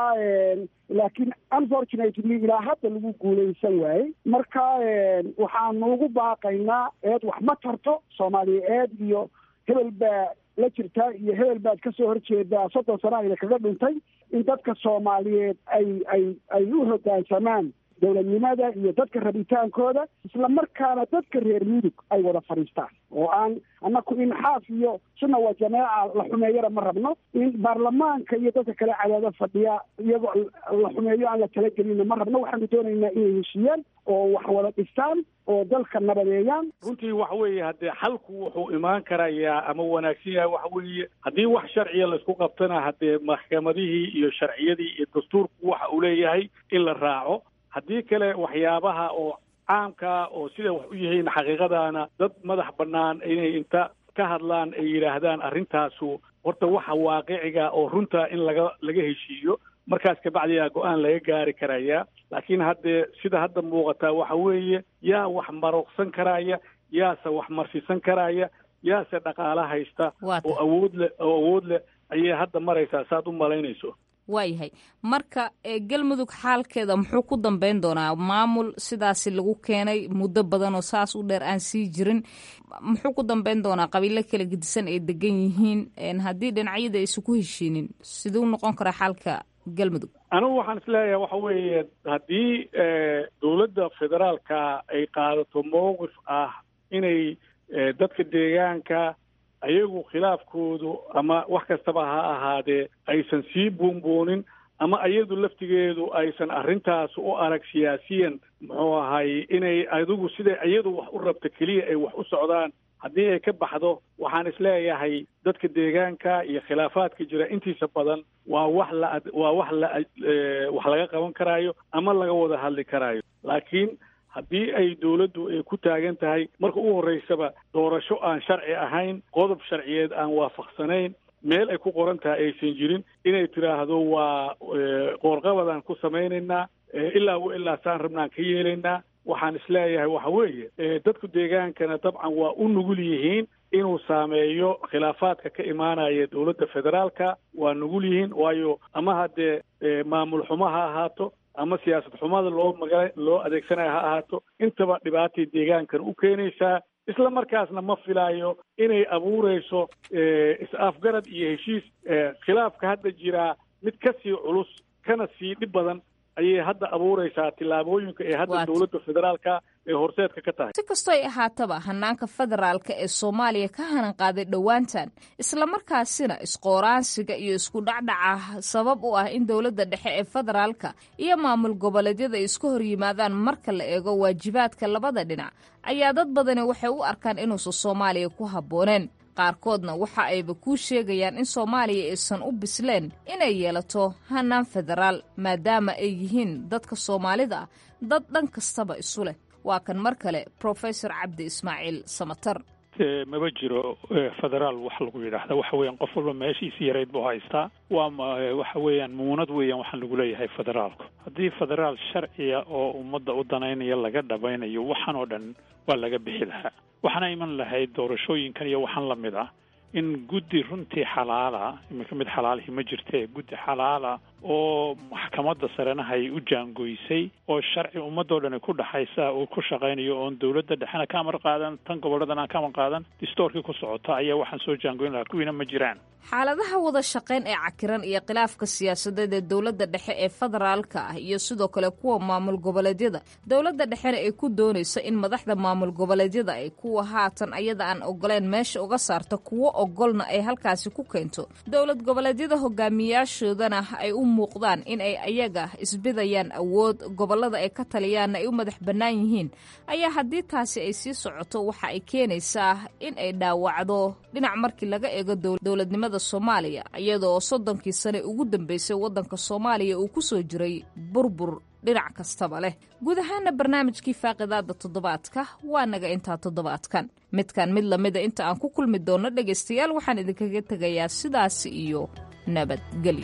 Speaker 4: laakiin unfortunately ilaa hadda lagu guulaysan waayey marka waxaanu ugu baaqaynaa eed wax ma tarto soomaaliya eed iyo hebel baa la jirtaa iyo hebel baad kasoo horjeedaa soddon sana ayna kaga dhuntay in dadka soomaaliyeed ay ay ay u hoggaansamaan dowladnimada iyo dadka rabitaankooda isla markaana dadka reer mudug ay wada fadhiistaan oo aan annaku in xaaf iyo sunna waa jameeca la xumeeyana ma rabno in baarlamaanka iyo dadka kale cadaado fadhiya iyagoo la xumeeyo aan la talagelinna ma rabno waxaanu doonaynaa inay heshiiyaan oo wax wada dhistaan oo dalka nabadeeyaan
Speaker 10: runtii waxa weeye haddee xalku wuxuu imaan karayaa ama wanaagsan yahay waxa weeye haddii wax sharciya laisku qabtana haddee maxkamadihii iyo sharciyadii iyo dastuurku waxa uu leeyahay in la raaco haddii kale waxyaabaha oo caamkaa oo sida wax u yihiin xaqiiqadaana dad madax bannaan inay inta ka hadlaan ay yidhaahdaan arrintaasu horta waxa waaqiciga oo runta in laga laga heshiiyo markaas kabacdiyaa go-aan laga gaari karaya laakiin haddee sida hadda muuqataa waxa weeye yaa wax maruqsan karaya yaase wax marsisan karaya yaase dhaqaala haysta oo awood leh oo awood leh ayay hadda maraysaa saad u malaynayso
Speaker 1: waayahay marka galmudug xaalkeeda muxuu ku dambeyn doonaa maamul sidaasi lagu keenay muddo badan oo saas u dheer aan sii jirin muxuu ku dambeyn doonaa qabiilo kala gedisan ay degan yihiin haddii dhinacyada aysan ku heshiinin siduu noqon karaa xaalka galmudug
Speaker 10: anigu waxaan isleeyahay waxa weeye haddii dowladda federaalka ay qaadato mowqif ah inay dadka deegaanka ayagu khilaafkoodu ama wax kastaba ha ahaadee aysan sii buunbuunin ama iyadu laftigeedu aysan arrintaas u arag siyaasiyan muxuu ahay inay adigu siday iyadu wax u rabta keliya ay wax u socdaan haddii ay ka baxdo waxaan isleeyahay dadka deegaanka iyo khilaafaadka jira intiisa badan waa wax la waa wax la wax laga qaban karaayo ama laga wada hadli karaayo laakiin haddii ay dowladdu ay ku taagan tahay marka u horreysaba doorasho aan sharci ahayn qodob sharciyeed aan waafaqsanayn meel ay ku qoran tahay aysan jirin inay tidhaahdo waa qoorqabadaan ku samaynaynaa ilaa wa ilaa saan rabnaan ka yeelaynaa waxaan isleeyahay waxa weeye dadku deegaankana dabcan waa u nugul yihiin inuu saameeyo khilaafaadka ka imaanaya dowladda federaalka waa nugul yihiin waayo ama haddee maamul xumo ha ahaato ama siyaasad xumada loo maga loo adeegsanayo ha ahaato intaba dhibaatay deegaankan u keenaysaa isla markaasna ma filaayo inay abuureyso is-afgarad iyo heshiis khilaafka hadda jiraa mid ka sii culus kana sii dhib badan ayay hadda abuureysaa tillaabooyinka ee hadda dowladda federaalka ee horseedka ka tahay
Speaker 1: si kastoo ay ahaataba hanaanka federaalka ee soomaaliya ka hanan qaaday dhowaantan islamarkaasina isqooraansiga iyo isku dhacdhaca sabab u ah in dowladda dhexe ee federaalka iyo maamul goboleedyada ay isku hor yimaadaan marka la eego waajibaadka labada dhinac ayaa dad badani waxay u arkaan inuusan soomaaliya ku habbooneen qaarkoodna waxa ayba kuu sheegayaan in soomaaliya aysan u bisleen inay yeelato hanaan federaal maadaama ay yihiin dadka soomaalida ah dad dhan kastaba isu leh waa kan mar kale profesor cabdi ismaaciil samatar
Speaker 11: maba jiro federaal wax lagu yidhaahda waxa weeyaan qof walba meeshiisi yarayd buu haystaa waa waxa weeyaan muunad weeyaan waxaan lagu leeyahay federaalku haddii federaal sharciya oo ummadda u danaynaya laga dhabaynayo waxaan oo dhan waa laga bixi lahaa waxaana iman lahayd doorashooyinkan iyo waxaan la mid ah in guddi runtii xalaala iminka mid xalaalihii ma jirtee guddi xalaala oo maxkamadda sarenaha ay u jaangoysay oo sharci ummadoo dhan ku dhaxaysa uu ku shaqaynayo oon dowladda dhexena ka amar qaadan tan gobolladan aan ka amar qaadan distoorkii ku socota ayaa waxaan soo jaangoyn lahaa kuwiina ma jiraan
Speaker 1: xaaladaha wada shaqayn ee cakiran iyo khilaafka siyaasadeed ee dowladda dhexe ee federaalka ah iyo sidoo kale kuwa maamul goboleedyada dowladda dhexena ay ku doonayso in madaxda maamul goboleedyada ay kuwa haatan ayada aan ogoleen meesha uga saarta kuwo ogolna ay halkaasi ku keento dowlad goboleedyada hogaamiyaashoodana ay u muuqdaan in ay ayaga isbidayaan awood gobollada ay ka taliyaanna ay u madax bannaan yihiin ayaa haddii taasi ay sii socoto waxa ay keenaysaa in ay dhaawacdo dhinac markii laga eego dowladnimada soomaaliya iyadoo soddonkii sane ugu dambeysay waddanka soomaaliya uu ku soo jiray burbur dhinac kastaba leh guud ahaana barnaamijkii faaqidaada toddobaadka waa naga intaa toddobaadkan midkan mid lamida inta aan ku kulmi doonno dhegaystayaal waxaan idinkaga tegayaa sidaasi iyo nabadgelyo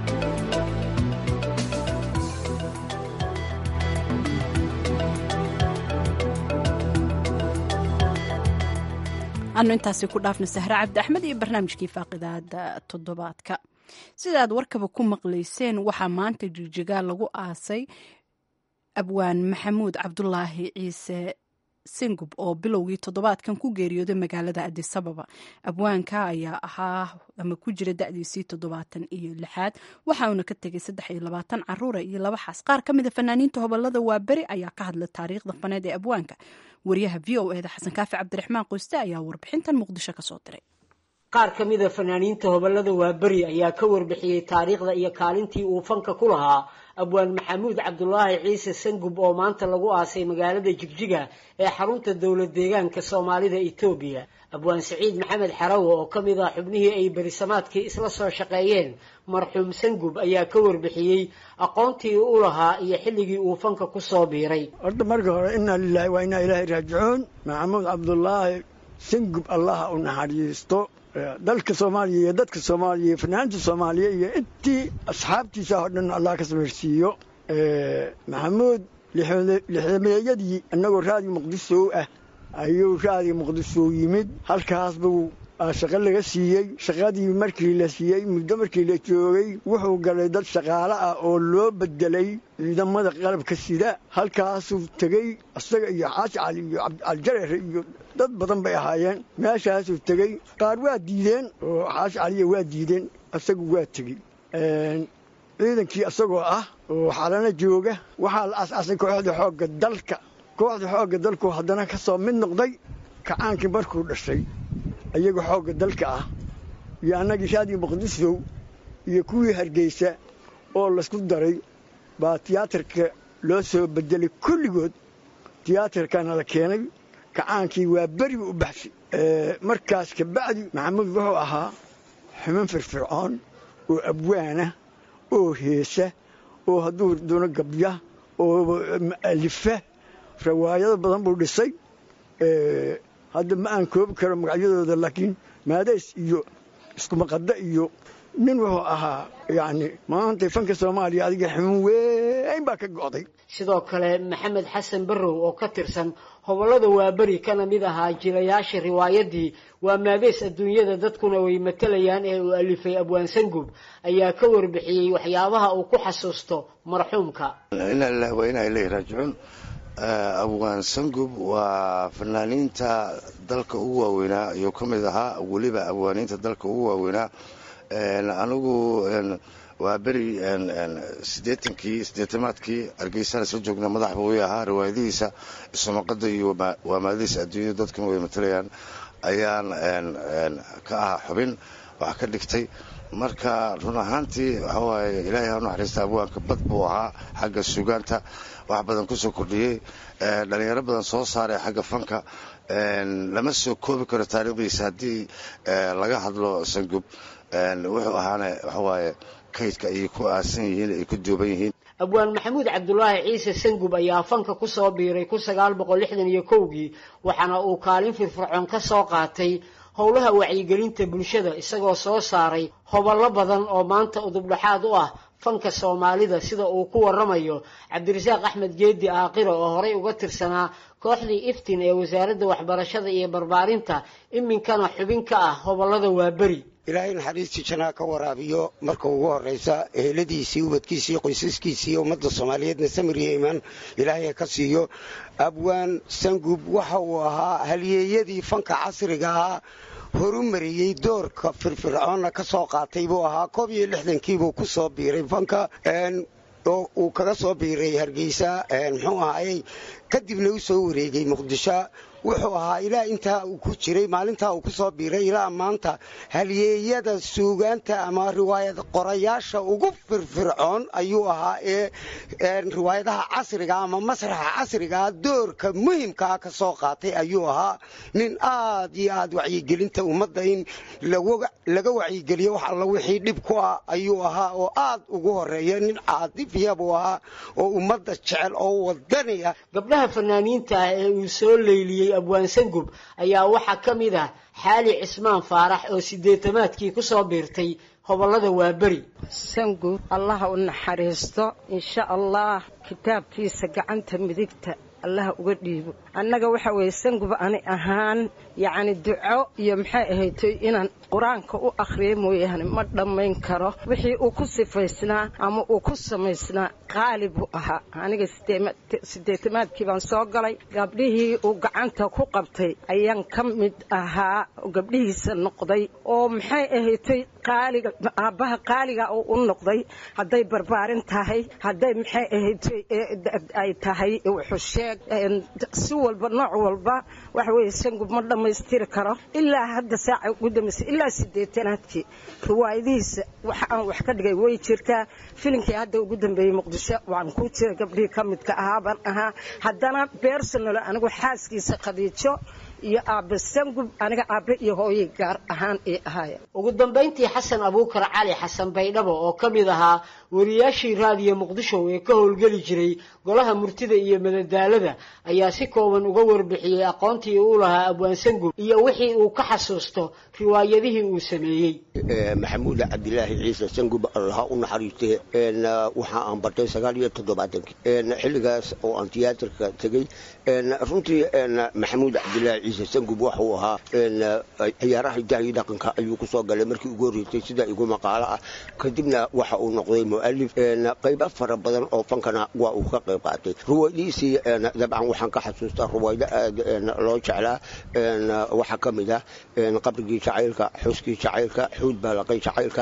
Speaker 2: anu intaasi ku dhaafna sahre cabdi axmed iyo barnaamijkii faaqidaada toddobaadka sidaad warkaba ku maqlayseen waxaa maanta jigjigaa lagu aasay abwaan maxamuud cabdulaahi ciise singub oo bilowgii toddobaadkan ku geeriyooday magaalada adisababa abwaanka ayaa ahaa ama ku jira da'diisii toddobaatan iyo lixaad waxa uuna ka tegay saddex iyo labaatan caruura iyo laba xaas qaar ka mida fanaaniinta hobolada waa beri ayaa ka hadla taariikhda faneed ee abwaanka wariyaha v o eda xasan kaafi cabdiraxmaan qoyste ayaa warbixintan muqdisho kasoo diray
Speaker 12: qaar ka mida fanaaniinta hobolada waaberi ayaa ka warbixiyey taariikhda iyo kaalintii uu fanka ku lahaa abwaan maxamuud cabdulaahi ciise sangub oo maanta lagu aasay magaalada jigjiga ee xarunta dowlad deegaanka soomaalida etoobiya abwaan saciid maxamed xarawe oo ka mid ah xubnihii ay berisamaadkii isla soo shaqeeyeen marxuum sangub ayaa ka warbixiyey aqoontii u lahaa iyo xilligii uu fanka ku soo biiray
Speaker 13: horta marka hore inaa lilaahi waa inaa ilaahay raajicuun maxamuud cabdulaahi sangub allaha u naxariisto dalka soomaaliya iyo dadka soomaaliya iyo fanaanta soomaaliya iyo intii asxaabtiisa oo dhan allah ka samirsiiyo maxamuud lixdameeyadii innagoo raadiga muqdiso ah ayuu raadiga muqdiso yimid halkaas buu shaqo laga siiyey shaqadii markii la siiyey muddo markii la joogay wuxuu galay dad shaqaale ah oo loo bedelay ciidamada qalabka sida halkaasuu tegey isaga iyo xaaji cali iyo cabdicaljareer iyo dad badan bay ahaayeen meeshaasuu tegey qaar waa diideen oo xaaji caliya waa diideen isagu waa tegey ciidankii isagoo ah oo xalana jooga waxaa la asaasay kooxda xoogga dalka kooxda xoogga dalku haddana ka soo mid noqday kacaankii markuu dhashay iyaga xoogga dalka ah iyo annagii raadii muqdisow iyo kuwii hargeysa oo laysku daray baa tiyaatarka loo soo bedelay kulligood tiyaatarkana la keenay kacaankii waa beriba u baxshay markaas kabacdi maxamuud wuxuu ahaa xuman firfircoon oo abwaana oo heesa oo hadduu doono gabya oo alifa rawaayado badan buu dhisay hadda ma aan koobi karo magacyadooda laakiin maadays iyo iskumaqadda iyo nin wuxuu ahaa yacni maanta fanka soomaaliya adiga xumun weyn baa ka go'day
Speaker 12: sidoo kale maxamed xasan barrow oo ka tirsan hobollada waaberi kana mid ahaa jilayaasha riwaayadii waa maadeys adduunyada dadkuna way matalayaan ee uu alifay abwaan sangub ayaa ka warbixiyey waxyaabaha uu ku xasuusto marxuumka
Speaker 14: inaa lilahi waa inaa ilahi raajicuun abwaan sangub waa fanaaniinta dalka ugu waaweynaa ayuu ka mid ahaa weliba abwaaniinta dalka ugu waaweynaa anigu waa beri siddeetankii siddeetamaadkii hargeysana soo joogna madax buu ii ahaa riwaayadihiisa isumaqada iyo waa maadadiisa adduunyada dadkuna way matalayaan ayaan ka ahaa xubin wax ka dhigtay marka run ahaantii waxa waaye ilaahay ha u naxariista abwaanka bad buu ahaa xagga sugaanta wax badan kusoo kordhiyey dhalinyaro badan soo saaray xagga fanka lama soo koobi karo taariikhdiisa haddii laga hadlo sangub wuxuu ahaana waxawaaye kaydka ayay ku aasan yihiin ay ku duuban yihiin
Speaker 12: abwaan maxamuud cabdulaahi ciise sangub ayaa fanka ku soo biiray kun sagaal boqol lixdan iyo kowgii waxaana uu kaalin firfircoon ka soo qaatay howlaha wacyigelinta bulshada isagoo soo saaray hobollo badan oo maanta udubdhaxaad u ah fanka soomaalida sida uu ku waramayo cabdirasaaq axmed geedi aaqiro oo horey uga tirsanaa kooxdii iftin ee wasaaradda waxbarashada iyo barbaarinta iminkana xubin ka ah hobollada waaberi
Speaker 15: ilaahay naxariistii janaa ka waraabiyo marka ugu horraysa eheladiisii ubadkiisii qoysaskiisii ummadda soomaaliyeedna samir iyo imaan ilaahay ka siiyo abwaan sangub waxa uu ahaa halyeeyadii fanka casriga ah horu mariyey doorka firfircoonna ka soo qaatay buu ahaa koob iyo lixdankiibuu ku soo biiray fanka oo uu kaga soo biiray hargeysa muxuu ahaayey kadibna u soo wareegay muqdisho wuxuu ahaa ilaa intaa uu ku jiray maalintaa uu ku soo biiray ilaa maanta halyeeyada suugaanta ama riwaayad qorayaasha ugu firfircoon ayuu ahaa ee riwaayadaha casriga ama masraxa casrigaa doorka muhimkaa ka soo qaatay ayuu ahaa nin aad iyo aad wacyigelinta ummadda in laga wacyigeliyo wax alla wixii dhib ku ah ayuu ahaa oo aad ugu horeeya nin caadifiya buu ahaa oo ummadda jecel oo wadaniya
Speaker 12: gabdhaha fanaaniinta ah ee uu soo leyliyey abwaan sangub ayaa waxaa ka mid ah xaali cismaan faarax oo sideetamaadkii ku soo biirtay hobollada waaberi
Speaker 16: sangub allaha u naxariisto insha allah kitaabkiisa gacanta midigta allaha uga dhiibo annaga waxa weeye sangub ani ahaan yacni duco iyo maxay ahaytoy inaan qur-aanka u akhriya mooyaane ma dhammayn karo wixii uu ku sifaysnaa ama uu ku samaysnaa qaali buu ahaa aniga sideetamaadkii baan soo galay gabdhihii uu gacanta ku qabtay ayaan ka mid ahaa gabdhihiisa noqday oo maxay ahaytoy qaaliga aabbaha qaaliga uu u noqday hadday barbaarin tahay hadday maxay ahaytoy ay tahay wuxusheeg si walba nooc walba waxa weeye sangub ma dhammaystiri karo ilaa hadda saaca ugu dambaysay ilaa sideetanaadkii riwaayadihiisa waxa aan wax ka dhigay way jirtaa filimkii hadda ugu dambeeyey muqdisho waan ku jira gabdhihii ka midka ahaa baan ahaa haddana bersonal anigu xaaskiisa khadiijo iyo aabbe sangub aniga aabbe iyo hooyay gaar ahaan ay ahaayeen
Speaker 12: ugu dambayntii xasan abuukar cali xasan baydhabo oo ka mid ahaa wariyaashii raadiyo muqdisho ee ka howlgeli jiray golaha murtida iyo madadaalada ayaa si kooban uga warbixiyey aqoontii uu lahaa abwaan sangub iyo wixii uu ka xasuusto riwaayadihii uu sameeyey
Speaker 15: maxamuud cabdilaahi ciise sangub allaha u naxariistee waxa aan bartay sagaal iyo toddobaatankii xilligaas oo aan tiyaatarka tegey runtii maxamuud cabdilaahi ciise sangub waxuu ahaa ciyaaraha hidaha dhaqanka ayuu kusoo galay markii ugu horreysay sida igu maqaalo ah kadibna waxa uu noqday mu'alif qaybo fara badan oo fankana waa uu ka qayb qaatay ruwaayadiisii dabcan waxaan ka xasuustaa ruwaaydo aad loo jeclaa waxaa ka mid ah qabrigii jacaylka xuskii jacaylka xuud baalaqay jacaylka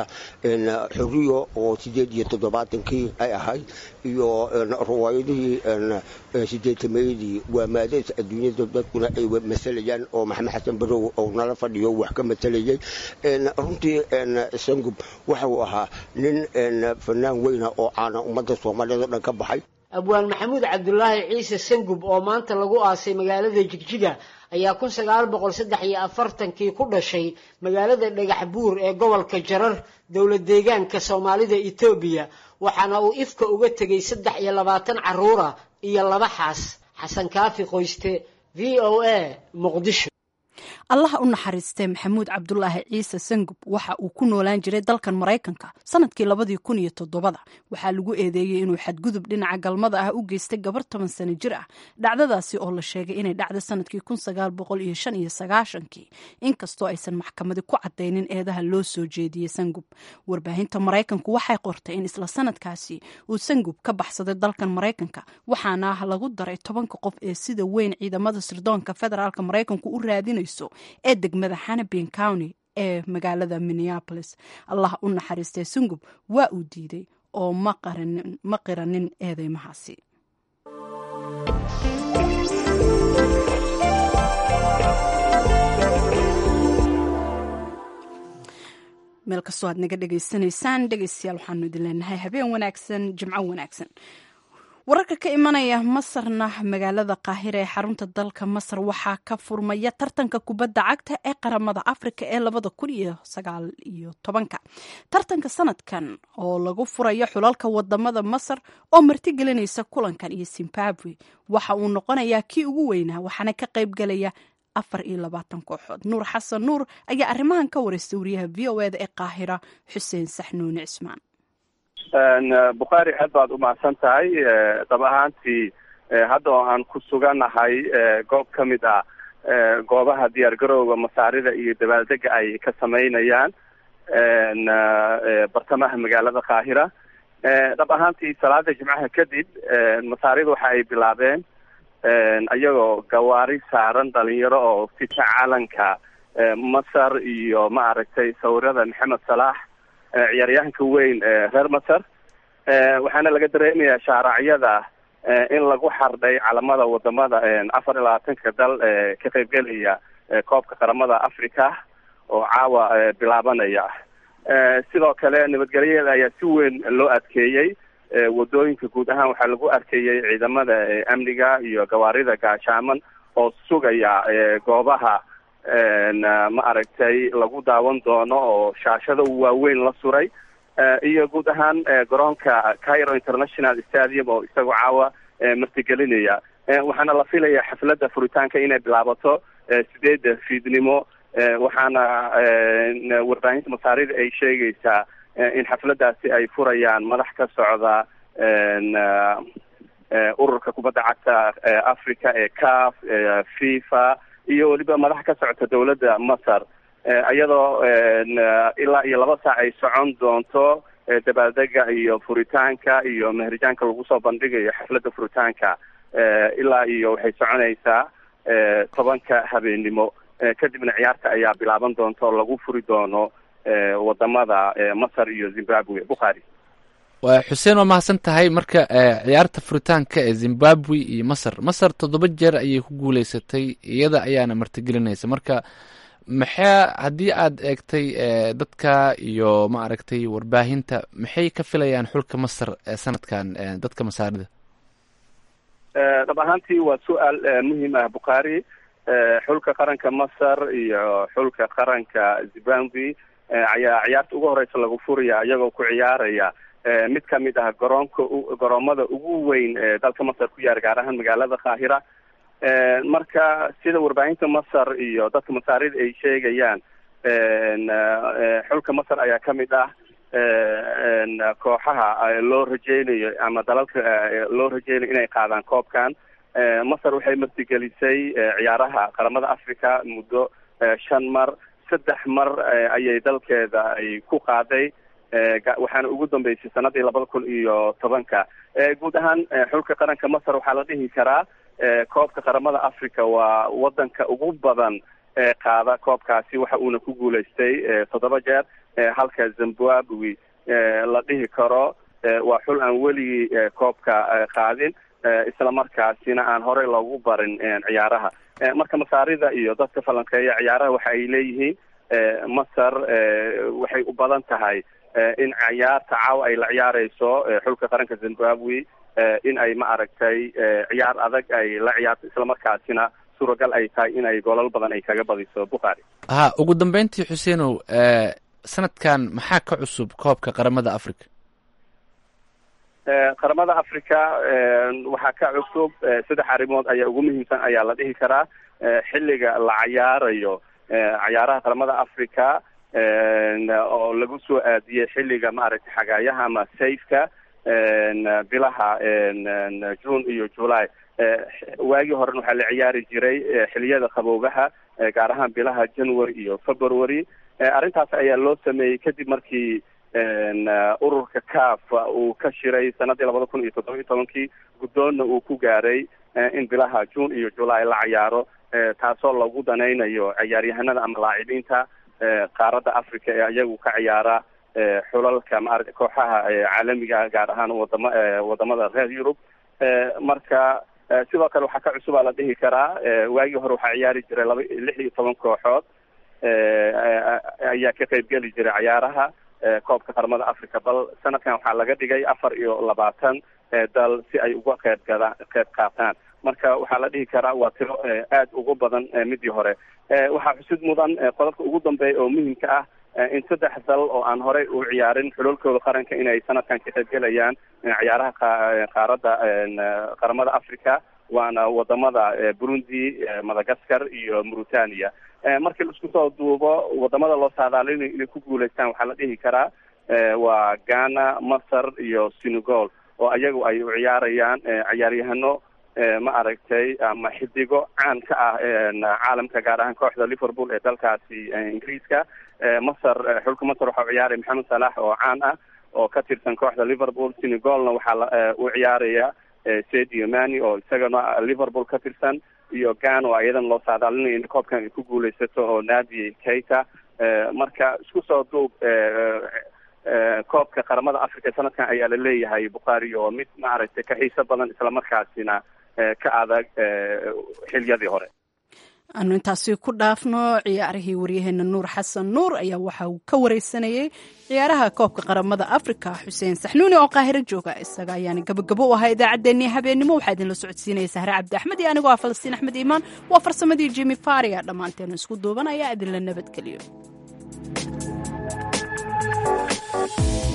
Speaker 15: xuriyo oo sideed iyo toddobaatankii ay ahayd iyo ruwaayadihii sideetameeyadii waa maadays adduunyada dadkuna ay masalayaan oo maxamed xasan barow oo nala fadhiyo wax ka masalayay runtii sangub waxa uu ahaa nin fanaan weyna oo caana ummadda soomaaliyeed oo dhan ka baxay
Speaker 12: abwaan maxamuud cabdulaahi ciise sangub oo maanta lagu aasay magaalada jigjiga ayaa kun sagaal boqol saddex iyo afartankii ku dhashay magaalada dhagax buur ee gobolka jarar dowlad deegaanka soomaalida etoobiya waxaana uu ifka uga tegey saddex iyo labaatan carruura iyo laba xaas xasan kaafi qoyste v o a muqdisho
Speaker 2: allaha u naxariistee maxamuud cabdulaahi ciise sangub waxa uu ku noolaan jiray dalkan maraykanka sanadkii labadii kun iyo todobada waxaa lagu eedeeyey inuu xadgudub dhinaca galmada ah u geystay gabar toban sano jir ah dhacdadaasi oo la sheegay inay dhacday sanadkii kun sagaal boqol iyo shan iyo sagaashankii inkastoo aysan maxkamadi ku cadaynin eedaha loo soo jeediyey sangub warbaahinta maraykanku waxay qortay in isla sanadkaasi uu sangub ka baxsaday dalkan maraykanka waxaana lagu daray tobanka qof ee sida weyn ciidamada sirdoonka federaalk maraykanku u raadinayso ee degmada hanabin county ee magaalada minneapolis allah u naxariistay sungub waa uu diiday oo ma qiranin eedeymahaasi meel kastoo aad naga dhegaysanaysaan dhegeystayaal waxaanu idin leenahay habeen wanaagsan jimco wanaagsan wararka ka imanaya masarna magaalada qaahira ee xarunta dalka masar waxaa ka furmaya tartanka kubadda cagta ee qaramada afrika ee labada kun iyo sagaal iyo tobanka tartanka sanadkan oo lagu furayo xulalka wadamada masar oo martigelinaysa kulankan iyo zimbabwe waxa uu noqonayaa kii ugu weynaa waxaana ka qaybgalaya afar iyo labaatan kooxood nuur xasan nuur ayaa arrimahan ka wareystay wariyaha v o eda ee qaahira xuseen saxnuuni cismaan
Speaker 17: bukhaari aad baad umahadsan tahay dab ahaantii hadda oo aan ku sugannahay goob ka mid ah goobaha diyaar garowga masaarida iyo dabaaldega ay ka sameynayaan bartamaha magaalada qaahira dhab ahaantii salaada jimcaha kadib masaarida waxa ay bilaabeen iyagoo gawaari saaran dhalinyaro oo fita calanka masar iyo maaragtay sawirada maxamed salaax ciyaaryahanka weyn reer masar waxaana laga dareemayaa shaaracyada in lagu xardhay calamada wadamada afar iyo labaatanka dal ka qaybgelaya koobka qaramada africa oo caawa bilaabanaya sidoo kale nabadgelyadeeda ayaa si weyn loo adkeeyey wadooyinka guud ahaan waxaa lagu arkayey ciidamada amniga iyo gawaarida gaashaaman oo sugaya goobaha ma aragtay lagu daawan doono oo shaashada waaweyn la suray iyo guud ahaan garoonka cairo international stadium oo isagoo caawa martigelinaya waxaana la filaya xafladda furitaanka inay bilaabato sideedda fiidnimo waxaana warbaahinta masaarida ay sheegaysaa in xafladdaasi ay furayaan madax ka socda ururka kubadda cagta africa ee caf fifa iyo weliba madax ka socota dowladda masar iyadoo ilaa iyo laba saac ay socon doonto dabaaldega iyo furitaanka iyo mehrijaanka lagu soo bandhigayo xafladda furitaanka ilaa iyo waxay soconaysaa tobanka habeennimo kadibna ciyaarta ayaa bilaaban doonta oo lagu furi doono wadamada masar iyo zimbabwe bukhaari
Speaker 18: waa xuseen waa mahadsan tahay marka ciyaarta furitaanka ee zimbabwe iyo masar masar toddoba jeer ayay ku guuleysatay iyada ayaana martigelinaysa marka maxaa haddii aad eegtay dadka iyo ma aragtay warbaahinta maxay ka filayaan xulka masar sanadkan dadka masaarida
Speaker 17: dhab ahaantii waa su-aal muhiim ah bukhaari xulka qaranka masar iyo xulka qaranka zimbabwe ayaa ciyaarta ugu horeysa lagu furaya iyagoo ku ciyaaraya mid kamid ah garoonka garoomada ugu weyn ee dalka masar ku yaara gaar ahaan magaalada qaahira marka sida warbaahinta masar iyo dadka masaarida ay sheegayaan xulka masar ayaa kamid ah kooxaha loo rajeynayo ama dalalka loo rajeynayo inay qaadaan koobkan masar waxay martigelisay ciyaaraha qaramada africa muddo shan mar saddex mar ayay dalkeeda ay ku qaaday waxaana ugu dambeysay sanadii labada kun iyo tobanka guud ahaan xulka qaranka masar waxaa la dhihi karaa koobka qaramada africa waa wadanka ugu badan qaada koobkaasi waxa uuna ku guulaystay toddoba jeer halka zimbabwe la dhihi karo waa xul aan weligii koobka qaadin isla markaasina aan horey loogu barin ciyaaraha marka masaarida iyo dadka falanqeeya ciyaaraha waxa ay leeyihiin masar waxay u badan tahay in ciyaarta caawa ay la ciyaareyso xulka qaranka zimbabwe in ay ma aragtay ciyaar adag ay la ciyaarto islamarkaasina suuragal ay tahay in ay golal badan ay kaga badiso bukhaari
Speaker 18: ha ugu dambeyntii xuseenow sanadkan maxaa ka cusub koobka qaramada africa
Speaker 17: qaramada africa waxaa ka cusub saddex arrimood ayaa ugu muhiimsan ayaa la dhihi karaa xilliga la cayaarayo cayaaraha qaramada africa oo lagu soo aadiyey xilliga maaragtay xagaayaha ama sayfka bilaha june iyo july waagii horena waxaa la ciyaari jiray xiliyada qaboobaha gaar ahaan bilaha january iyo february arrintaas ayaa loo sameeyey kadib markii ururka caf uu ka shiray sanadii labada kun iyo toddoba iyo tobankii guddoonna uu ku gaaray in bilaha june iyo july la cayaaro taasoo lagu danaynayo ciyaaryahanada ama laacibiinta qaaradda africa ee iyagu ka ciyaara xulalka maarata kooxaha caalamiga gaar ahaan wadama wadamada reer yurub marka sidoo kale waxaa ka cusubaa la dhihi karaa waagii hore waxaa ciyaari jiray laba lix iyo toban kooxood ayaa ka qayb geli jiray ciyaaraha koobka qaramada africa bal sanadkan waxaa laga dhigay afar iyo labaatan dal si ay uga qayb gada qayb qaataan marka waxaa la dhihi karaa waa tiro aada ugu badan midii hore waxaa xusid mudan qodobka ugu dambeeya oo muhimka ah in saddex dal oo aan horey u ciyaarin xulolkooda qaranka inay sanadkan ka qaybgelayaan ciyaaraha qaaradda qaramada africa waana wadamada burundi madagascar iyo mauritania markii laisku soo duubo wadamada loo saadaalinayo inay ku guulaystaan waxaa la dhihi karaa waa ghana masar iyo senegal oo ayagu ay u ciyaarayaan ciyaaryahano ma aragtay ama xidigo caan ka ah caalamka gaar ahaan kooxda liverpool ee dalkaasi ingiriiska masar xulka masar waxaa u ciyaaraya maxamed salax oo caan ah oo ka tirsan kooxda liverpool senegalna waxaa u ciyaaraya sadio mani oo isagana liverpool ka tirsan iyo gan oo iyadan loo saadaalinayo in koobkan ay ku guuleysato oo nadi keita marka isku soo duub koobka qaramada africa sanadkan ayaa la leeyahay bukhaari oo mid maaragtay ka xiiso badan islamarkaasina ka adag xiliyadii hore
Speaker 2: aanu intaasi ku dhaafno ciyaarihii waryaheena nuur xasan nuur ayaa waxa uu ka wareysanayey ciyaaraha koobka qaramada africa xuseen saxnuuni oo qaahiro jooga isaga ayaana gabagabo u ahaa idaacaddeenii habeenimo waxaa idinla socodsiinaya sahre cabdi axmed iyo anigoo ah falastiin axmed iimaan waa farsamadii jimi faria dhammaanteenu isku duuban ayaa idinla nabadgeliyo